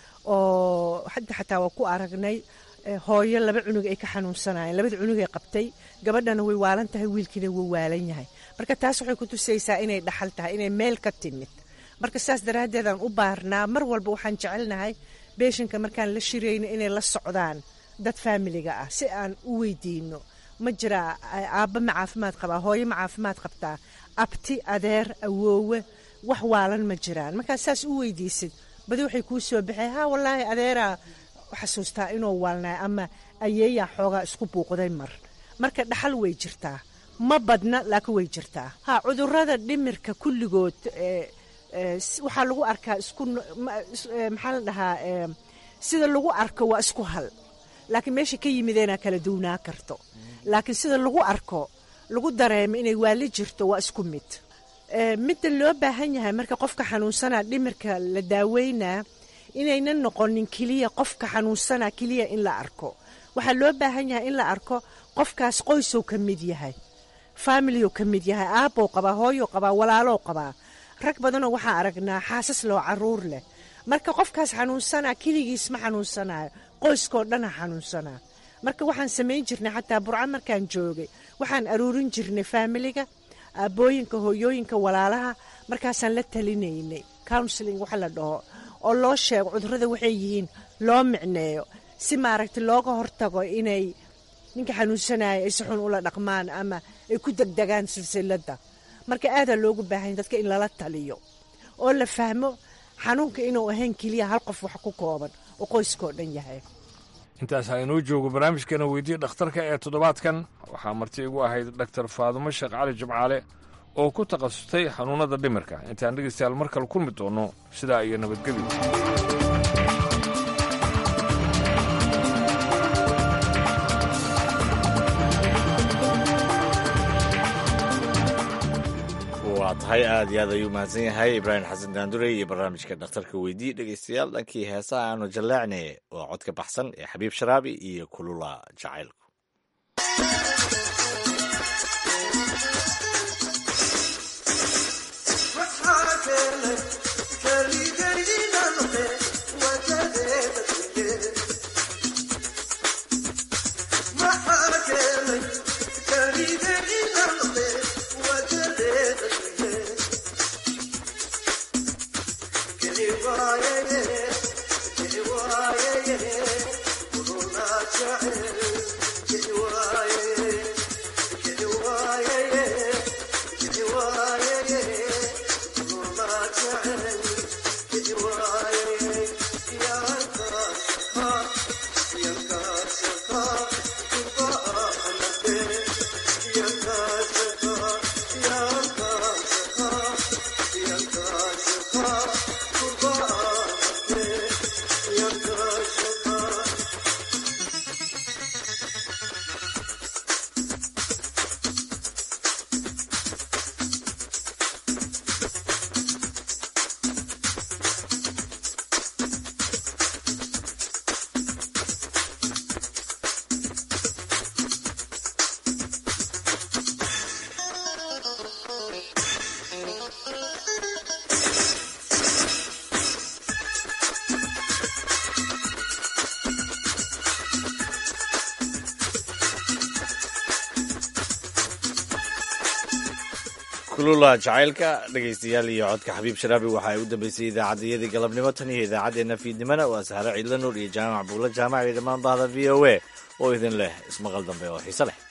oo hadda xataa waa ku aragnay hooyo laba cunug ay ka xanuunsanayeen labada cunug ay qabtay gabadhana way waalan tahay wiilkiina wuu waalan yahay marka taas waxay ku tusaysaa inay dhaxal tahay inay meel ka timid marka saas daraaddeedaan u baarnaa mar walba waxaan jecelnahay beeshinka markaan la shirayno inay la socdaan dad faamiliga ah si aan u weydiino ma jiraa aabba ma caafimaad qabaa hooyo ma caafimaad qabtaa abti adeer awoowe wax waalan ma jiraan markaa saas u weydiisid badi waxay kuu soo baxay ha wallaahi adeeraa xasuustaa inuu waalnay ama ayeeyaa xoogaa isku buuqday mar marka dhaxal way jirtaa ma badna laakiin way jirtaa ha cudurada dhimirka kulligood waxaa lagu arkaa isku maxaa la dhahaa sida lagu arko waa isku hal laakiin meesha ka yimideenaa kala duwnaa karto laakiin sida lagu arko lagu dareemo inay waali jirto waa isku mid midda loo baahan yahay marka qofka xanuunsanaa dhimirka la daaweynaa inaynan noqonin keliya qofka xanuunsanaa keliya in la arko waxaa loo baahan yahay in la arko qofkaas qoysow ka mid yahay faamilyow ka mid yahay aabbow qabaa hooyow qabaa walaalow qabaa rag badanoo waxaa aragnaa xaasas loo caruur leh marka qofkaas xanuunsanaa keligiis ma xanuunsanayo qoyskoo dhana xanuunsanaa marka waxaan samayn jirnay xataa burca markaan joogay waxaan aruurin jirnay faamiliga aabbooyinka hooyooyinka walaalaha markaasaan la talinaynay counseling waxa la dhaho oo loo sheego cudurrada waxay yihiin loo micneeyo si maaragtay looga hortago inay ninka xanuunsanaya ay si xun ula dhaqmaan ama ay ku degdegaan silsiladda marka aadaa loogu baahanya dadka in lala taliyo oo la fahmo xanuunka inuu ahayn keliya hal qof wax ku kooban oo qoyskao dhan yahay intaas ha inoo joogo barnaamijkeena weydiye dhakhtarka ee toddobaadkan waxaa marti igu ahayd dhaktar faadumo sheekh cali jimcaale oo ku takhasustay xanuunnada dhimirka intaan dhegaystayaal mar kale kulmi doonno sidaa iyo nabadgelyo tahay aad iyo aad ayuu mahadsan yahay ibraahim xasan daandurey iyo barnaamijka dhakhtarka weydii dhegeystayaal dhankii heesaha aanu jaleecne waa codka baxsan ee xabiib sharaabi iyo kulula jacaylku kulula jacaylka dhegaystayaal iyo codka xabiib sharaabi waxa ay u dambeysay idaacaddayadii galabnimo tan iyo idaacaddeenna fiidnimana waa sahre ciidla nuur iyo jaamac buulla jaamac iyo dhammaan bahda v o a oo idin leh ismaqal dambe oo xiise leh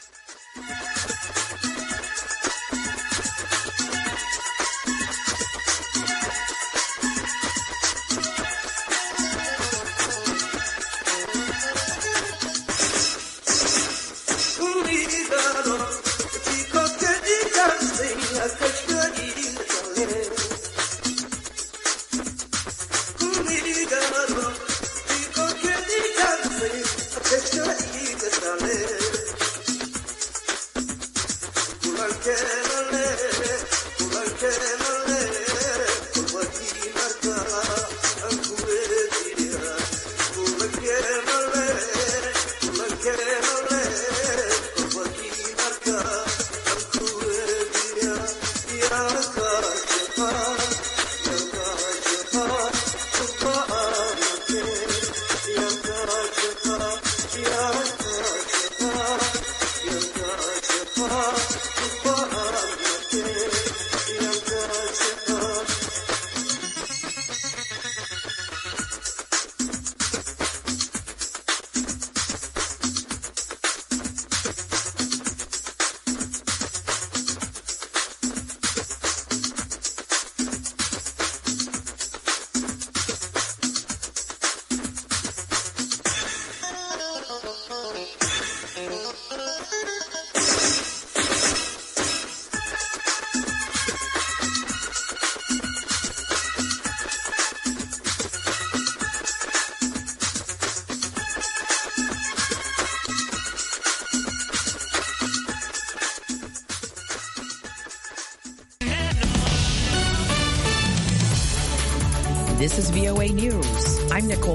This is VOA News. I'm Nicole